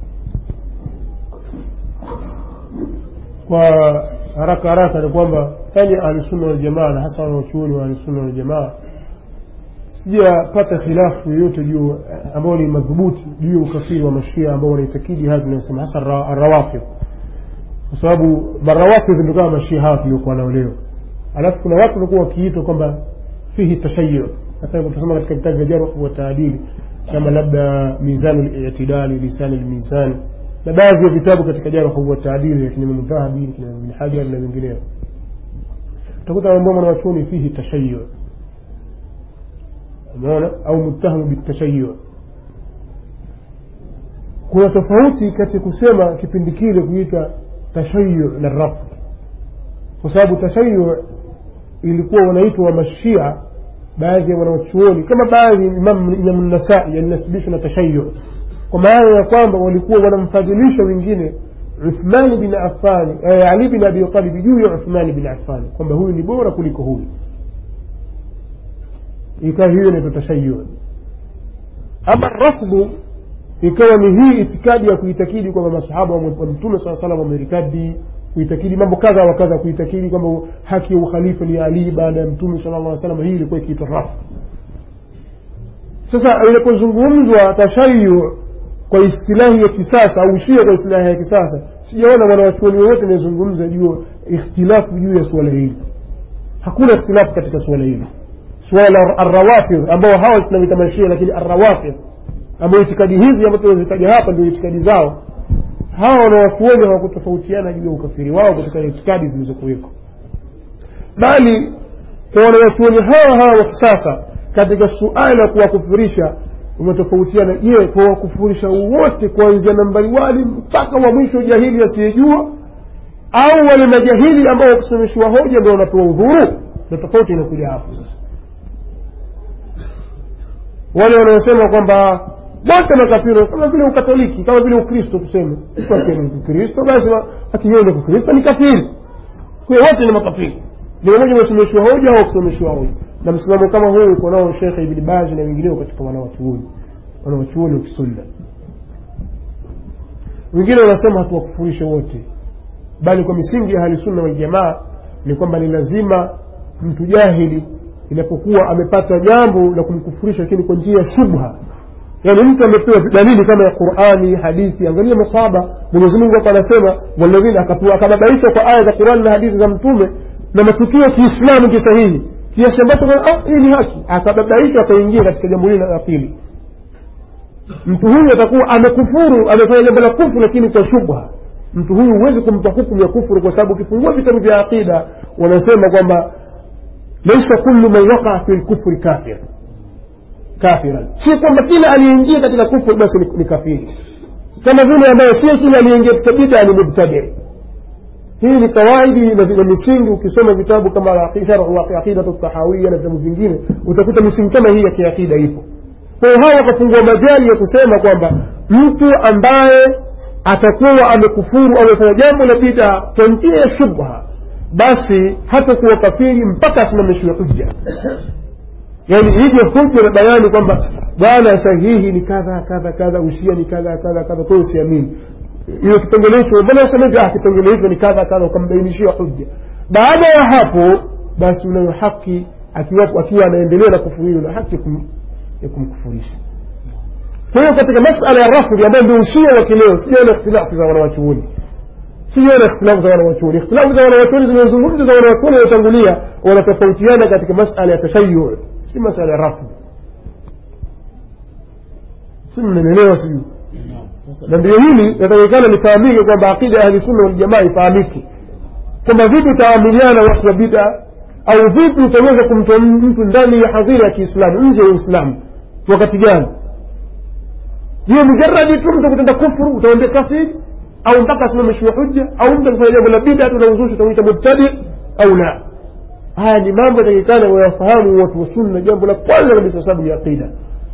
kwa haraka haraka ni kwamba yani ahlusunna waljamaa na hasa wanaochuoni wa ahlusunna waljamaa sijapata khilafu yoyote juu ambao ni madhubuti juu ya ukafiri wa mashia ambao wanaitakidi haya tunayosema hasa ra- arrawafidh kwa sababu marawafidh ndio kama mashia hawa tuliokuwa nao leo alafu kuna watu walikuwa wakiitwa kwamba fihi tashayu hata tusoma katika vitabu vya jarh wa taadili kama labda mizanu litidali lisani lmizan na baadhi ya vitabu katika jarh wa taadili lakini Imam Dhahabi kina Ibn Hajar na wengineo utakuta ambao mwanachuoni fihi tashayu umeona au muttahamu bitashayu kuna tofauti kati ya kusema kipindi kile kuitwa tashayu na rafu kwa sababu tashayu ilikuwa wanaitwa wa mashia baadhi ya wanawachuoni kama baadhi imamu nasai yalinasibishwa na tashayu kwa maana ya kwamba walikuwa wanamfadhilisha wengine uthmani bin afani ali bin abi talib juu ya uthmani bin afani kwamba huyu ni bora kuliko huyu ikawa hiyo inaitwa tashayu ama rafdhu ikawa ni hii itikadi ya kuitakidi kwamba masahaba wa mtume saa salam wamerikadi kuitakidi mambo kadha wa kadha kuitakidi kwamba haki ya ukhalifa ni ali baada ya mtume sala llah salam hii ilikuwa ikiitwa rafu sasa inapozungumzwa tashayu kwa istilahi ya kisasa au shia kwa istilahi ya kisasa sijaona mwanawachuoni wowote anayezungumza juu ikhtilafu juu ya suala hili hakuna ikhtilafu katika suala hili suala la arrawafidh ambao hawa tunavita mashia lakini arrawafidh ambao itikadi hizi ambazo tunazitaja hapa ndio itikadi zao hawa wanawachuoni hawakutofautiana juu ya ukafiri wao katika itikadi zilizokuweko bali kwa wanawachuoni hawa hawa wa kisasa katika suala la kuwakufurisha umetofautiana je kuwakufurisha wote kuanzia nambari wali mpaka wa mwisho jahili asiyejua au wale majahili ambao wakusimamishwa hoja ndio wanapewa udhuru na tofauti inakuja hapo sasa wale wanaosema kwamba wote makafiri kama vile ukatoliki kama vile ukristo tuseme ukristo basi akienda kukristo ni kafiri kwa wote ni makafiri ni mmoja wasimamishwa hoja au kusimamishwa hoja na msimamo kama huu uko nao shekhe ibni bazi na wengineo katika wanawachuoni wanawachuoni wa kisunna wengine wanasema hatuwakufurishe wote bali kwa misingi ya halisunna waljamaa ni kwamba ni lazima mtu jahili inapokuwa amepata jambo la kumkufurisha lakini kwa njia ya shubha yaani mtu amepewa dalili kama ya qurani hadithi angalia masahaba mwenyezi mungu hapa anasema walladhina akababaishwa kwa aya za qurani na hadithi za mtume na matukio ya kiislamu kisahihi kiasi ambacho hii ni haki akababaishwa akaingia katika jambo hili la pili mtu huyu atakuwa amekufuru amefanya jambo la kufuru lakini kwa shubha mtu huyu huwezi kumpa hukumu ya kufuru kwa sababu ukifungua vitabu vya aqida wanasema kwamba laisa kullu man wakaa fi lkufri kafir kafiran si kwamba kila aliyeingia katika kufru basi ni, ni kafiri kama vile ambayo sio kila aliyeingia katika bida ni mubtadi hii ni kawaidi na misingi ukisoma vitabu kama aqidatu tahawia na vitabu vingine utakuta misingi kama hii ya kiakida ipo kwa hiyo hawa wakafungua majali ya kusema kwamba mtu ambaye atakuwa amekufuru au amefanya jambo la bida kwa njia ya shubha basi hatakuwa kafiri mpaka asimamishiwe hujja yaani ije hujja na bayani kwamba bwana sahihi ni kadha kadha kadha ushia ni kadha kadha kadha kwa usiamini hiyo kipengele hicho mbona usema hivi ah kipengele hicho ni kadha kadha ukambainishia hujja baada ya hapo basi unayo haki akiwa akiwa anaendelea na kufuru hilo na haki ya kumkufurisha kwa hiyo katika masala ya rafdhi ambayo ndio ushia wa kileo sijaona ikhtilafu za wanawachuoni sijaona ikhtilafu za wanawachuoni ikhtilafu za wanawachuoni zimezungumza za wanawachuoni waliotangulia wanatofautiana katika masala ya tashayu si masala ya rafdhi si mnanielewa sijui na ndio hili natakikana lifahamike kwamba aqida ya ahlisunna waljamaa ifahamike kwamba vipi utaamiliana watu wa bida au vipi utaweza kumtoa mtu ndani ya hadhira ya kiislamu nje ya uislamu wakati gani hiyo mujaradi tu mtu kutenda kufuru utaambia kafiri au mpaka asimamishiwe hujja au mtu akifanya jambo la bida tunauzushi utamuita mubtadi au la haya ni mambo yatakikana wayafahamu watu wa sunna jambo la kwanza kabisa sababu ya aqida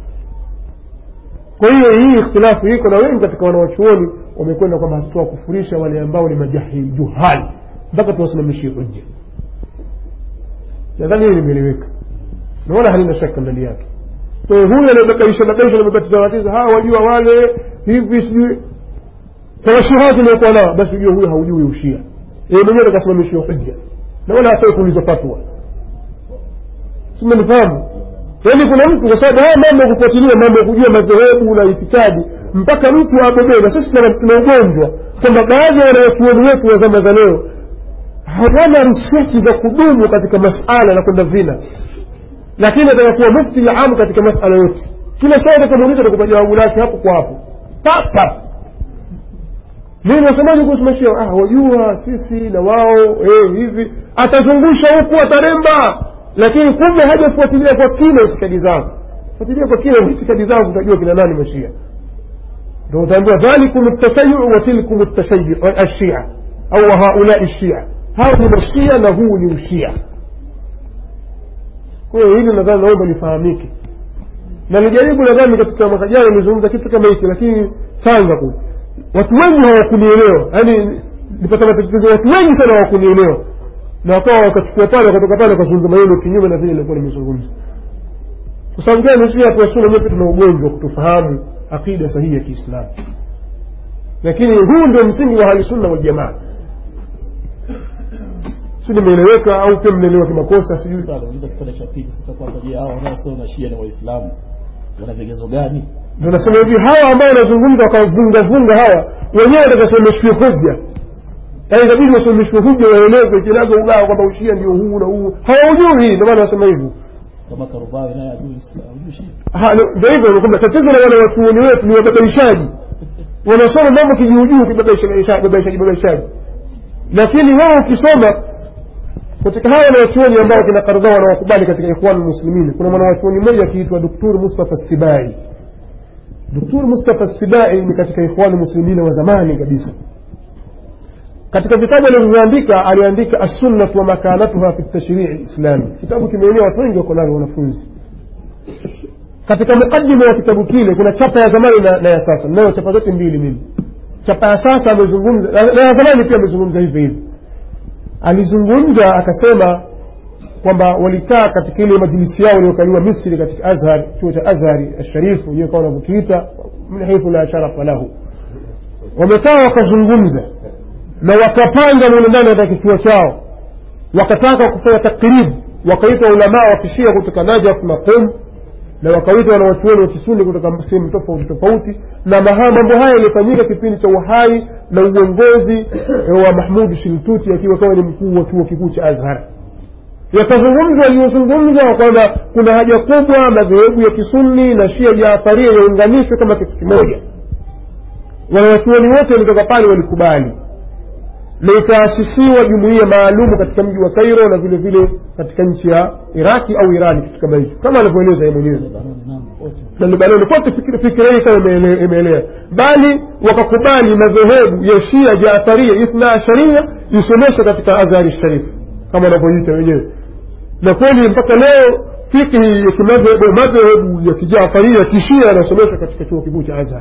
kwa hiyo hii ikhtilafu iko na wengi katika wanawachuoni wamekwenda kwamba hatuwakufurisha wale ambao ni majahili juhali mpaka tuwasimamishie hujja nadhani hili limeeleweka na wala halina shaka ndani yake kwa hiyo huyu anayebabaisha babaisha namebatiza watiza hawa wajua wale hivi sijui tawashuhati inayokuwa nao basi ujue huyo haujui ushia yeye mwenyewe akasimamishiwa hujja na wala hafai kuulizwa fatwa simenifahamu yaani kuna mtu kwa sababu haya mambo ya kufuatilia mambo ya kujua madhehebu na itikadi mpaka mtu abobee na sisi tuna ugonjwa kwamba baadhi ya wanawachuoni wetu wa zama za leo hawana risechi za kudumu katika masala na kwenda vina lakini atakakuwa mufti ya amu katika masala yote kila swali atakamuuliza atakupa jawabu lake hapo kwa hapo papa mimi nasemaje kuhusu mashia ah wajua sisi na wao eh, hivi atazungusha huku ataremba lakini kumbe hajafuatilia kwa kina itikadi zao fuatilia kwa kina itikadi zao utajua kina nani mashia ndio utaambiwa dhalikum ltasayu wa tilkum ltashayu ashia au haulai shia hao ni mashia na huu ni ushia kwa hiyo hili nadhani naomba lifahamike na nijaribu nadhani katika mwaka jana nilizungumza kitu kama hiki lakini tanga kule watu wengi hawakunielewa yaani nipata matatizo watu wengi sana hawakunielewa na wakawa wakachukua pale wakatoka pale wakazungumza maneno kinyume na vile nilikuwa nimezungumza kwa sababu gani si watu wasuna nyote tuna ugonjwa wa kutofahamu aqida sahihi ya kiislamu lakini huu ndio msingi wa ahlusunna waljamaa si nimeeleweka au pia mnaelewa kimakosa sijui Sasa unaweza kipande cha pili sasa kwamba je hao wanaosema mashia ni waislamu wana vigezo gani ndio nasema hivi hawa ambao wanazungumza wakavungavunga hawa wenyewe watasemeshwe hoja yaani inabidi wasomeshwe hoja waelezwe kinaga ubao kwamba ushia ndio huu na huu hawaujui ndio maana wasema hivyo kama karubawi naye ajui Islam ajui shia Ha, no, ndio hivyo kwamba tatizo la wale watuoni wetu ni wababaishaji wanasoma mambo kijuujuu kibabaishaji babaishaji babaishaji lakini wao ukisoma katika hawa wanawachuoni ambao kina Kardhawa wanawakubali katika ikhwan muslimin kuna mwanawachuoni mmoja akiitwa Dr. Mustafa Sibai Dr. Mustafa Sibai ni katika ikhwan muslimin wa zamani kabisa katika vitabu alivyoandika aliandika as-sunnah wa makanatuha fi at-tashri' al-islami kitabu kimeenea watu wengi wako navyo wanafunzi katika mukaddima wa kitabu kile kuna chapa ya zamani na, na ya sasa nayo chapa zote mbili mimi chapa ya sasa amezungumza na na ya zamani pia amezungumza hivi hivi alizungumza akasema kwamba walikaa katika ile majlisi yao waliokaliwa misri katika azhar chuo cha azhari asharifu wenyewe kawa wanavyokiita min haithu la sharafa lahu wamekaa wakazungumza na wakapanga mule ndani katika kituo chao wakataka kufanya takribu wakaitwa ulamaa wa kishia kutoka najaf na qum na wakaitwa wanawachuoni wa kisuni kutoka sehemu tofauti tofauti na maha mambo haya yalifanyika kipindi cha uhai na uongozi eh, wa mahmud shiltuti akiwa kawa ni mkuu wa chuo kikuu cha azhar yakazungumzwa yaliyozungumzwa kwamba kuna haja kubwa madhehebu ya kisuni na shia jaafaria yaunganishwe kama kitu kimoja wanawachuoni wote walitoka pale walikubali na ikaasisiwa jumuiya maalumu katika mji wa Kairo na vile vile katika nchi ya Iraki au Irani kitu kama hicho kama anavyoeleza yeye mwenyewe Lebanoni naam wote na Lebanoni kote fikira fikira hii kama imeele- imeelea bali wakakubali madhehebu ya Shia Jaafaria Ithna Asharia isomeshwe katika Azhari Sharif kama wanavyoita wenyewe na kweli mpaka leo fikhi ya kimadhehebu madhehebu ya kijaafaria kishia yanasomeshwa katika chuo kikuu cha Azhar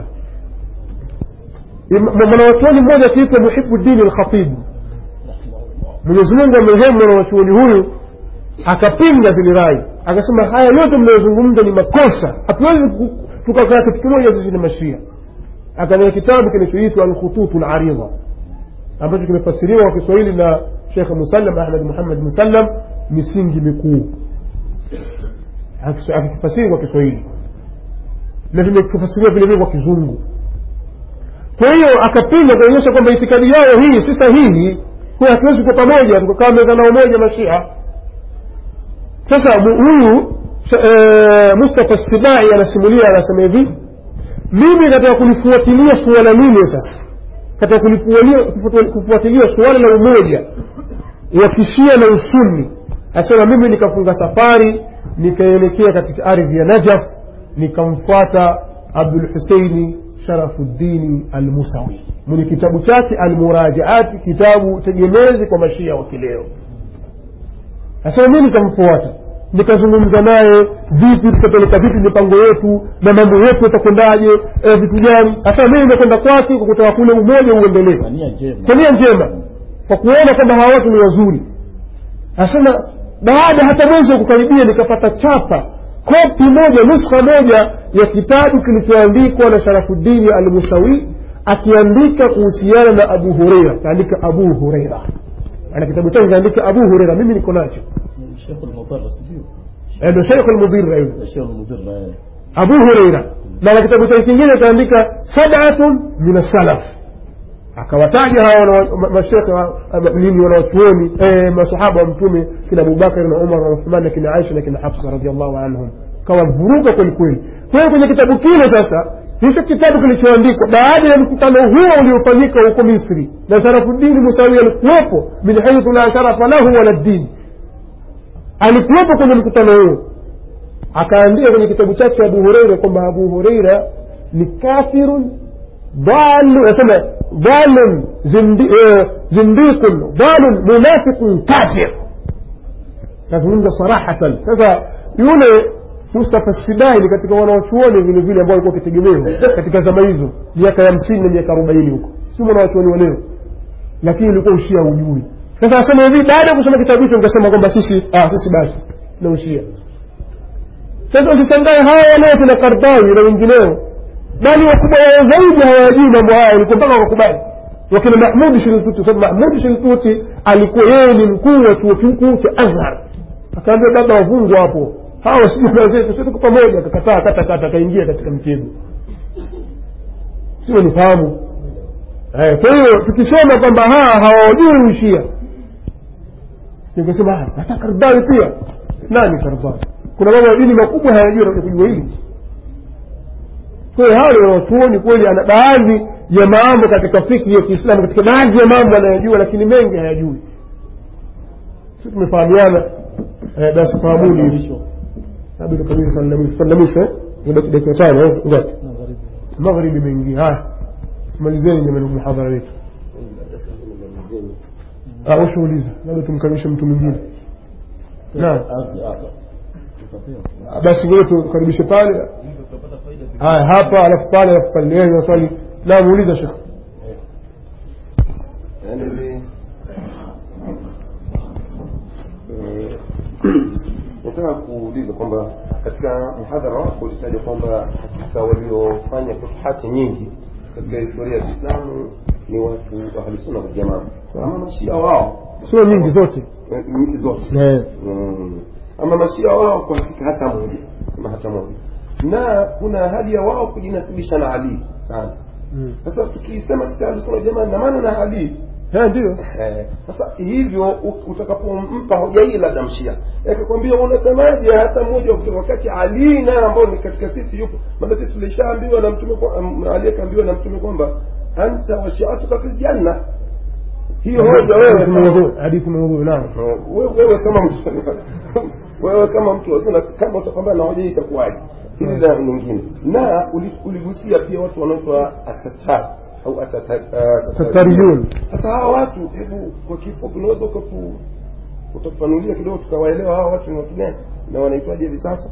Im- mwanawachuoni mmoja akiitwa Muhibuddin al-Khatibu Mwenyezi Mungu amrehemu mwanawachuoni huyu akapinga zile rai akasema haya yote mnayozungumza ni makosa hatuwezi ku- tukakaa kitu kimoja sisi na mashia akania kitabu kinachoitwa alkhututu laridha ambacho kimefasiriwa kwa kiswahili na shekh musallam ahmad muhammad musallam misingi mikuu Akis- akikifasiri kwa kiswahili na vimekifasiriwa vile vile kwa kizungu kwa hiyo akapinga kuonyesha kwamba itikadi yao hii si sahihi kwa hatuwezi kuwa pamoja tukakaa meza nao moja mashia sasa mu- huyu e, mustafa sibai anasimulia anasema hivi mimi katika kulifuatilia suala lile sasa katika kulifuatilia- kufuat- kufuatilia suala la umoja wa kishia na usuni asema mimi nikafunga safari nikaelekea katika ardhi ya najaf nikamfuata abdul huseini sharafuddini almusawi mwenye kitabu chake almurajaati kitabu tegemezi kwa mashia wa kileo asema mi nikamfuata nikazungumza naye vipi tutapeleka vipi mipango yetu na mambo yetu yatakwendaje eh, vitu gani asema mimi nimekwenda kwake kwa kutaka kule umoja uendelee kwa nia njema kwa nia njema kwa kuona kwamba hawa watu ni wazuri asema baada hata mwezi wa kukaribia nikapata chapa kopi moja nuskha moja ya kitabu kilichoandikwa na sharafuddini almusawi akiandika kuhusiana na abu hureira kaandika abu hureira ana kitabu chake kaandika abu hureira mimi niko nacho Sheikh al-Mudarra sijui Eh, ndo sheikh lmudhira yule Sheikh al-Mudarra eh. abu hureira na na kitabu chake kingine kaandika sabatun min assalaf akawataja hawa wana- ma- mashekhe wa- ama nini wanawachuoni eh, masahaba wa mtume kina abubakari na umar na uthman na kina aisha na kina hafsa radiallahu anhum kawavuruga kwelikweli kwa hiyo kwenye kitabu kile sasa hicho kitabu kilichoandikwa baada ya mkutano huo uliofanyika huko misri na sharafudini musawi alikuwepo min haithu la sharafa lahu wala dini alikuwepo kwenye mkutano huo akaandika kwenye kitabu chake abu hureira kwamba abu hureira ni kafirun ضال يسمى ضال زندي- آه، زنديق ضال منافق كافر nazungumza sarahatan sasa yule mustafa sibai ni katika wanawachuoni vile vile ambao walikuwa wakitegemewa katika zama hizo miaka ya hamsini na miaka arobaini huko si mwanawachuoni wa leo lakini ulikuwa ushia ujui sasa asema hivi baada ya kusoma kitabu hicho nikasema kwamba sisi ah, sisi basi na ushia sasa usishangae hawa waleo kina kardawi na wengineo bali wakubwa wao zaidi hawajui mambo haya walikuwa mpaka wakubali wakina mahmudi shiltuti sababu mahmudi shiltuti alikuwa yeye ni mkuu wa chuo kikuu cha azhar akaambia baba wafungwa hapo hawa sijui zetu si tuko pamoja akakataa kata kata akaingia katika mtego sio nifahamu Eh, kwa hiyo tukisema kwamba haa hawajui ushia nikasema "Ah, hata kardawi pia nani kardawi kuna mambo ya dini makubwa hayajui na kujua hili kwa hiyo hawa ni wanachuoni kweli ana baadhi ya mambo katika fiki ya kiislamu katika baadhi ya mambo anayojua lakini mengi hayajui si tumefahamiana eh, basi fahamuni Mwisho. labda tukabidi sallamisho eh? Imebaki dakika tano eh? ngapi Magharibi. magharibi imeingia haya tumalizeni jamani muhadhara wetu Ah, ushauliza labda tumkaribishe mtu mwingine Naam. Ati hapa. Tutapewa. Ah, basi ngoja tukaribishe pale haya hapa alafu pale alafu pale Yeye ana swali la muuliza shekh yaani ni eh, nataka kuuliza kwamba katika mhadhara wako ulitaja kwamba hakika waliofanya futuhati nyingi katika historia ya Kiislamu ni watu wa ahlusunna waljamaa ama mashia wao sio nyingi zote eh, nyingi zote Eh. Mm. ama mashia wao kwa hakika hata moja kama hata moja na kuna hali ya wao kujinasibisha na Ali sana Mm. sasa tukisema sisi ahlusunna waljamaa na maana na Ali Eh, ndio Eh, sasa hivyo u- utakapompa hoja hii labda mshia akakwambia unasemaje hata mmoja wa- wakati Ali naye ambao ni katika sisi yupo maana sisi tulishaambiwa na mtume kwa- um, Ali akaambiwa na mtume kwamba anta wa shi'atuka fil janna hiyo hoja wewe Hadithi kama- maudhu hadithi maudhu naam wewe wewe kama mtu wewe kama mtu wazima kama utapambana na hoja hii itakuwaje hili la nyingine na uli- uligusia pia watu wanaoitwa atatar au atata- ah, tatariyun sasa hawa watu hebu kwa kifupi unaweza ukatu utafanulia kidogo tukawaelewa hawa watu ni watu gani na wanaitwaje hivi sasa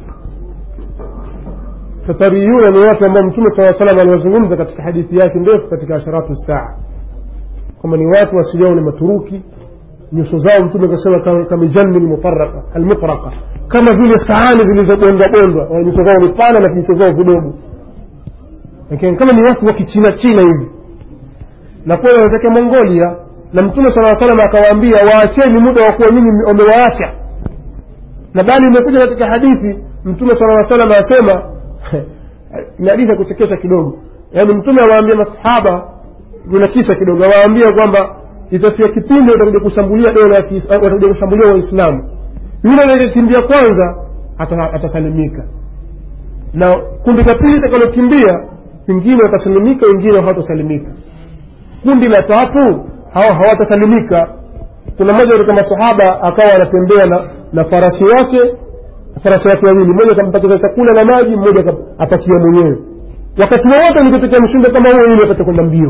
tatariyuna ni watu ambao mtume saa salam aliwazungumza katika hadithi yake ndefu katika asharatu saa kwamba ni watu asili yao ni maturuki nyuso zao mtume akasema kama- kamijani lmufaraka almutraka kama vile sahani zilizobondwa bondwa Wana nyuso zao ni pana na vinyuso zao vidogo lakini kama ni watu wa kichina china hivi na kweli wanatokea mongolia na mtume saa salam akawaambia waacheni muda wa kuwa nyinyi wamewaacha na bali imekuja katika hadithi mtume sala salam asema ni hadithi ya kuchekesha kidogo yaani mtume awaambia masahaba kuna kisa kidogo awaambia kwamba itafika kipindi watakuja kushambulia dola ya Kiis- eh, watakuja kushambulia waislamu yule anayekimbia kwanza ata- atasalimika na kundi la pili litakalokimbia wengine watasalimika wengine hawatasalimika kundi la tatu hawa hawatasalimika kuna mmoja katika masahaba akawa anatembea na, na farasi wake farasi wake wawili mmoja akampatia chakula na maji mmoja aka- apakia mwenyewe wakati wowote nikitokea mshindo kama huo ili apate kwenda mbio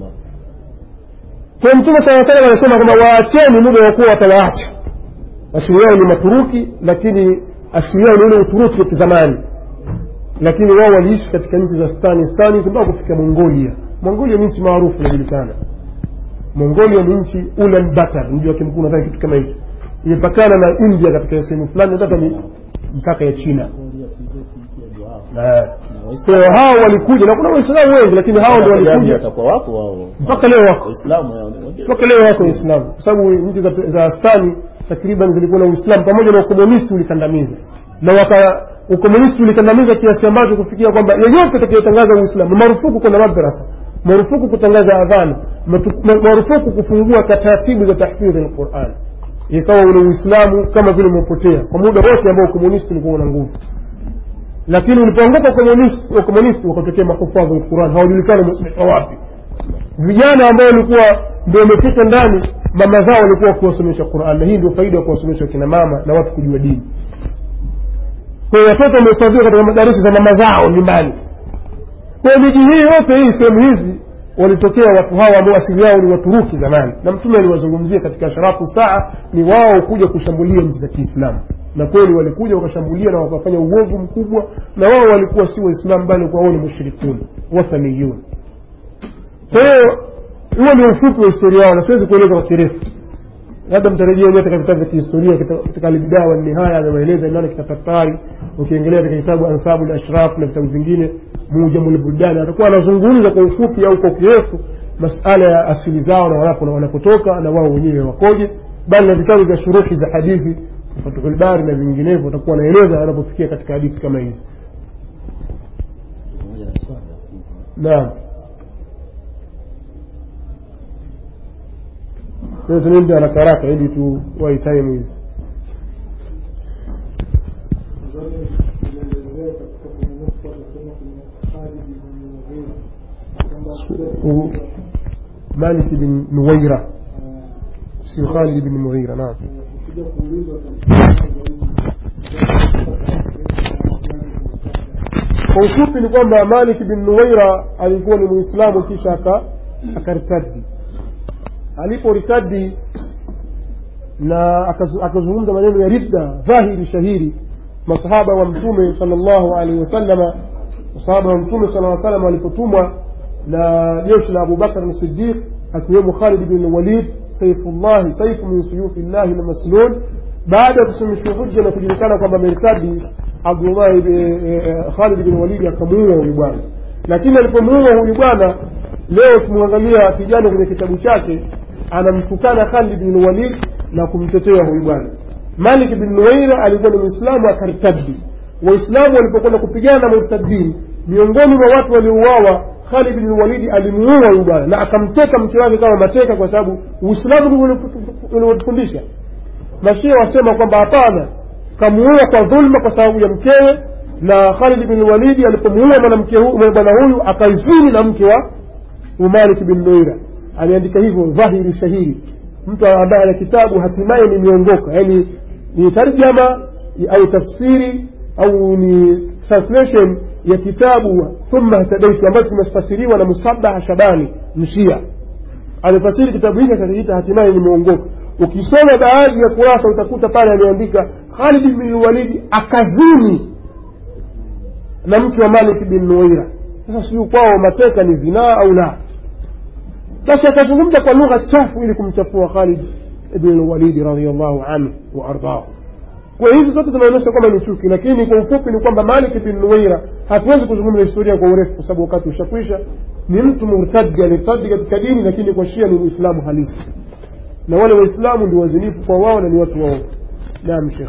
kwa mtume saa salam anasema kwamba waacheni muda wa kuwa watawaacha asili yao ni maturuki lakini asili yao ni ule uturuki wa kizamani lakini wao waliishi katika nchi za stani stani mpaka kufika mongolia mongolia ni nchi maarufu inajulikana mongolia ni nchi ulan batar mji wake mkuu nadhani kitu kama hicho imepakana na india katika sehemu fulani hata ni mpaka ya china Mongolia, Tibet, pia ndio hao. Eh. Na kwa Waislamu hiyo hao walikuja na kuna waislamu wengi lakini hao ndio Wapiganaji walikuja watakuwa wapo wao. mpaka leo wako Waislamu hao ni wengine. mpaka leo wako waislamu kwa sababu nchi za, za stani takriban zilikuwa na uislamu pamoja na ukomunisti ulikandamiza na waka ukomunisti ulikandamiza kiasi ambacho kufikia kwamba yeyote atakayetangaza uislamu ni marufuku kwenda madrasa marufuku kutangaza adhana matu- ma- marufuku kufungua taratibu za tahfidhi lquran ikawa ule uislamu kama vile umepotea kwa muda wote ambao ukomunisti ulikuwa una nguvu lakini ulipoanguka ukomunisti ukomunisti wakatokea mahufadhi lquran hawajulikani wametoka wapi vijana ambao walikuwa ndio wamefika ndani mama zao walikuwa wakiwasomesha quran na hii ndio faida ya kuwasomesha kina mama na watu kujua dini kwa hiyo watoto wamehifadhiwa katika madarasa za mama zao nyumbani kwa hiyo miji hii yote hii sehemu hizi walitokea watu hawa ambao asili yao ni waturuki zamani na mtume aliwazungumzia katika sharafu saa ni wao kuja kushambulia nchi za kiislamu na kweli walikuja wakashambulia na wakafanya uovu mkubwa na wao walikuwa si waislamu bali walikuwa wao ni mushrikun wathaniyun kwa hiyo huo ni ufupi wa historia yao na siwezi kueleza kwa kirefu labda mtarejea wenyewe katika vitabu vya kihistoria kita- katika albidaa wa nihaya amewaeleza nani kitafatari ukiengelea katika kitabu ansabu ashraf na vitabu vingine mujamu lbuldani atakuwa anazungumza kwa ufupi au kwa kirefu masala ya asili zao na wanapo na wanapotoka na wao wenyewe wakoje bali na vitabu vya shuruhi za hadithi fatuhulbari na vinginevyo watakuwa wanaeleza wanapofikia katika hadithi kama hizi pamoja na swala naam Sasa tunaenda haraka haraka ili tu wai time hizi و- مالك بن نويرة سي خالد بن مغيرة نعم kwa ufupi ni kwamba malik bin nuwaira alikuwa ni muislamu kisha aka akaritadi aliporitadi na akazu- akazungumza maneno ya ridda dhahiri shahiri masahaba wa mtume salllahu alaihi wasallama masahaba wa mtume sala salam walipotumwa na jeshi la abubakar sidiq akiwemo khalid bin walid saifullahi saifu min suyufi llahi lmaslul baada ya kusimamishwa hujja na kujulikana kwamba ameritadi abdullahi bin- eh, eh, khalid bin walidi akamuua huyu bwana lakini alipomuua huyu bwana leo ukimwangalia kijana kwenye kitabu chake anamtukana khalid bin walid na kumtetea huyu bwana malik bin nuwaira alikuwa ni mwislamu akartadi waislamu walipokwenda kupigana na murtadin miongoni mwa watu waliouawa khalid bin walidi alimuua huyu bwana na akamteka mke wake kama mateka kwa sababu uislamu ndivyo ulivyotufundisha mashia wasema kwamba hapana kamuua kwa dhulma kwa sababu ya mkewe na khalid bin walidi alipomuua mwanamke huyu bwana huyu akaizini na mke wa umalik bin nuira aliandika hivyo dhahiri shahiri mtu ambaye ana kitabu hatimaye ni miongoka yaani ni tarjama au tafsiri au ni translation ya kitabu thumma htadaitu ambacho kimefasiriwa na musabaha shabani mshia amefasiri kitabu hiki akakiita hatimaye nimeongoka ukisoma baadhi ya kurasa utakuta pale ameandika khalid bin walidi akazini na mke wa malik bin nuwaira sasa sijui kwao mateka ni zinaa au la basi akazungumza kwa lugha chafu ili kumchafua khalid ibn walidi radiallahu anhu waardahu kwa hizi zote zinaonyesha kwamba ni chuki lakini kwa ufupi ni kwamba malik bin nuwaira hatuwezi kuzungumza historia kwa urefu kwa sababu wakati ushakwisha ni mtu murtadi alirtadi katika dini lakini kwa shia ni muislamu halisi na wale waislamu ndio wazinifu kwa wao na ni watu wao naam shekh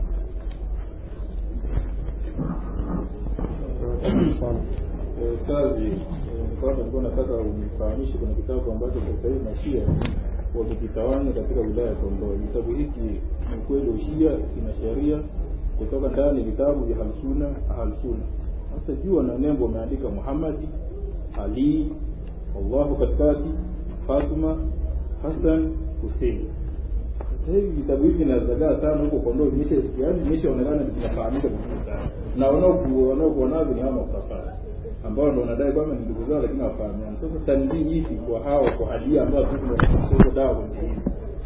Ustazi, kwanza nilikuwa nataka unifahamishe kuna kitabu ambacho sasa hivi mashia wamekitawanya katika wilaya ya Kondoa. Kitabu hiki ni kweli ushia, kina sheria kutoka ndani vitabu vya Halsuna Ahalsuna. Sasa juu na nembo wameandika Muhammadi, Ali, Allahu katikati, Fatuma, Hassan, Hussein. Sasa hivi vitabu hivi vinazagaa sana huko Kondoa, vimesha yaani vimeshaonekana vinafahamika vizuri sana, na wanaoku- wanaokuwa navyo ni hawa makafara ambao ndo wanadai kwamba ni ndugu zao lakini hawafahamiani. Sasa tanzii ipi kwa hawa kwa hali ambayo sisi dawa kwenye hili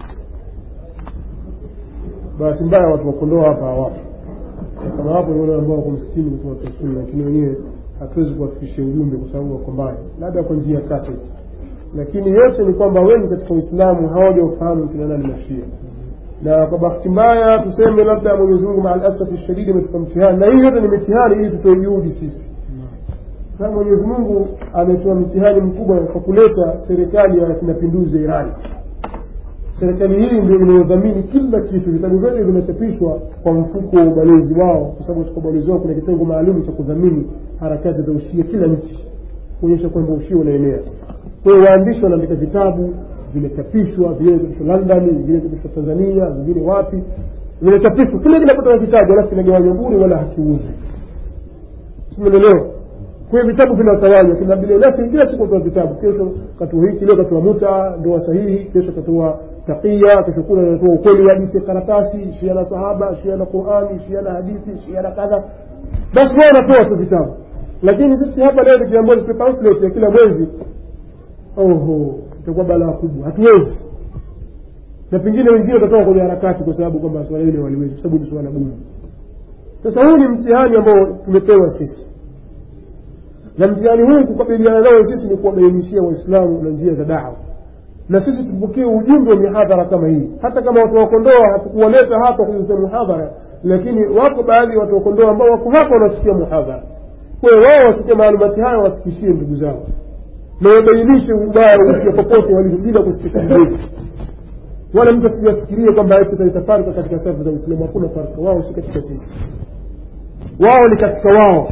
bahati mbaya watu wakondoa hapa hawapo kama wapo ni wale ambao wako msikini kutoa tasuni lakini wenyewe hatuwezi kuwafikishia ujumbe kwa sababu wako mbali labda kwa njia ya kaseti lakini yote ni kwamba wengi katika uislamu hawaja ufahamu kina nani mashia na kwa bahati mbaya tuseme labda mwenyezi mungu maa alasafi shadidi ametupa mtihani na hii yote ni mitihani ili tutoe juhudi sisi sasa mwenyezi mungu ametoa mtihani mkubwa kwa kuleta serikali ya mapinduzi ya irani serikali hii ndio inayodhamini kila kitu vitabu vyote vinachapishwa kwa mfuko wa ubalozi wao kwa sababu katika ubalozi wao kuna kitengo maalum cha kudhamini harakati za ushia kila nchi kuonyesha kwamba ushia unaenea kwa hiyo waandishi wanaandika vitabu vimechapishwa vingine vinachapishwa london vingine vinachapishwa tanzania vingine wapi vinachapishwa kile kinapata kitabu alafu kinagawanywa bure wala hakiuzi umeelewa kwa hiyo vitabu vinatawanywa kina bilionasi kila siku toa vitabu kesho katua hiki leo katua muta ndoa sahihi kesho katua taqiya kesho kuna anatoa ukweli wa hadithi ya karatasi shia na sahaba shia na qurani shia na hadithi shia na kadha basi wao wanatoa tu vitabu lakini sisi hapa leo tukiambiwa tupe pamphlet ya kila mwezi oho itakuwa balaa kubwa hatuwezi na pengine wengine watatoka kwenye harakati kwa sababu kwamba swala hili waliwezi kwa sababu ni swala gumu sasa huu ni mtihani ambao tumepewa sisi na mtihani huu kukabiliana nao sisi ni kuwabainishia waislamu na njia za dawa na sisi tupokee ujumbe wa mihadhara kama hii hata kama watu wakondoa hatukuwaleta hapa kuzungumza muhadhara lakini wako baadhi ya watu wakondoa ambao wako hapa wanasikia muhadhara kwa hiyo wao wasikie maalumati haya wafikishie ndugu zao na wabainishe ubaya ukiwa popote walivyo bila kusikiliza wala mtu asijafikirie kwamba itafarika katika safu za uislamu hakuna farka wao si katika sisi wao ni katika wao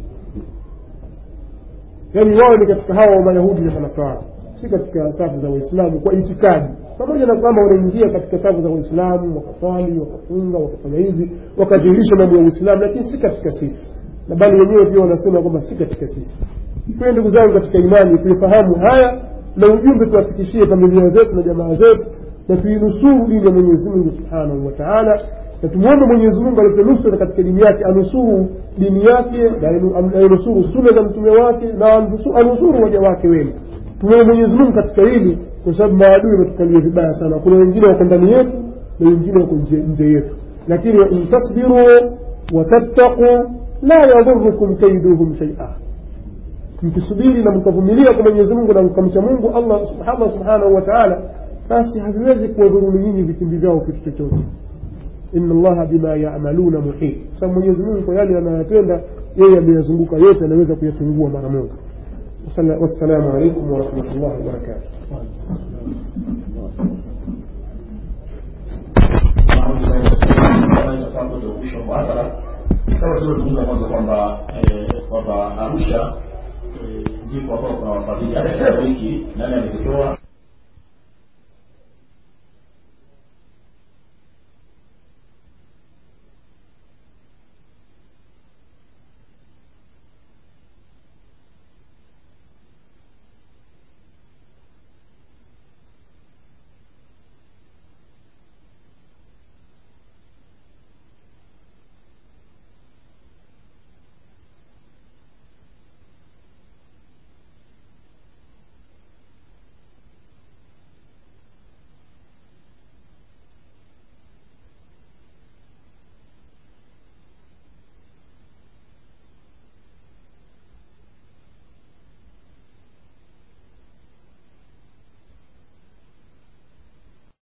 yaani wao ni katika hawa wa mayahudi na manasara si katika safu za waislamu kwa itikadi pamoja na kwamba wanaingia katika safu za waislamu wakaswali wakafunga wakafanya hivi wakadhihirisha mambo ya uislamu lakini si katika sisi na bali wenyewe pia wanasema kwamba si katika sisi kwayo ndugu zangu katika imani tuifahamu haya na ujumbe tuwafikishie familia zetu na jamaa zetu na tuinusuru dini ya mwenyezi mungu subhanahu wa taala na tumwombe mwenyezi mungu alete nusra katika dini yake anusuru dini yake na ainusuru suna za mtume wake na anusuru waja wake wema tumwombe mwenyezi mungu katika hili kwa sababu maadui wametukalia vibaya sana kuna wengine wako ndani yetu na wengine wako nje yetu lakini wain tasbiru watattaquu la yadhurukum kaiduhum shaia mkisubiri na mkavumilia kwa mwenyezi mungu na mkamcha mungu allah subhanahu subhanahu wa taala basi haviwezi kuwadhuruni nyinyi vitimbi vyao kitu chochote ina allaha bima yamaluna muhit kwa sababu mwenyezi mungu kwa yale anayotenda yeye ameyazunguka yote anaweza kuyatungua mara moja wassalamu alaikum warahmatullahi wabarakatuh kama tuliozungumza mwanzo kwamba kwamba arusha ndipo ambao kuna wafadhili hata kila wiki nani amekitoa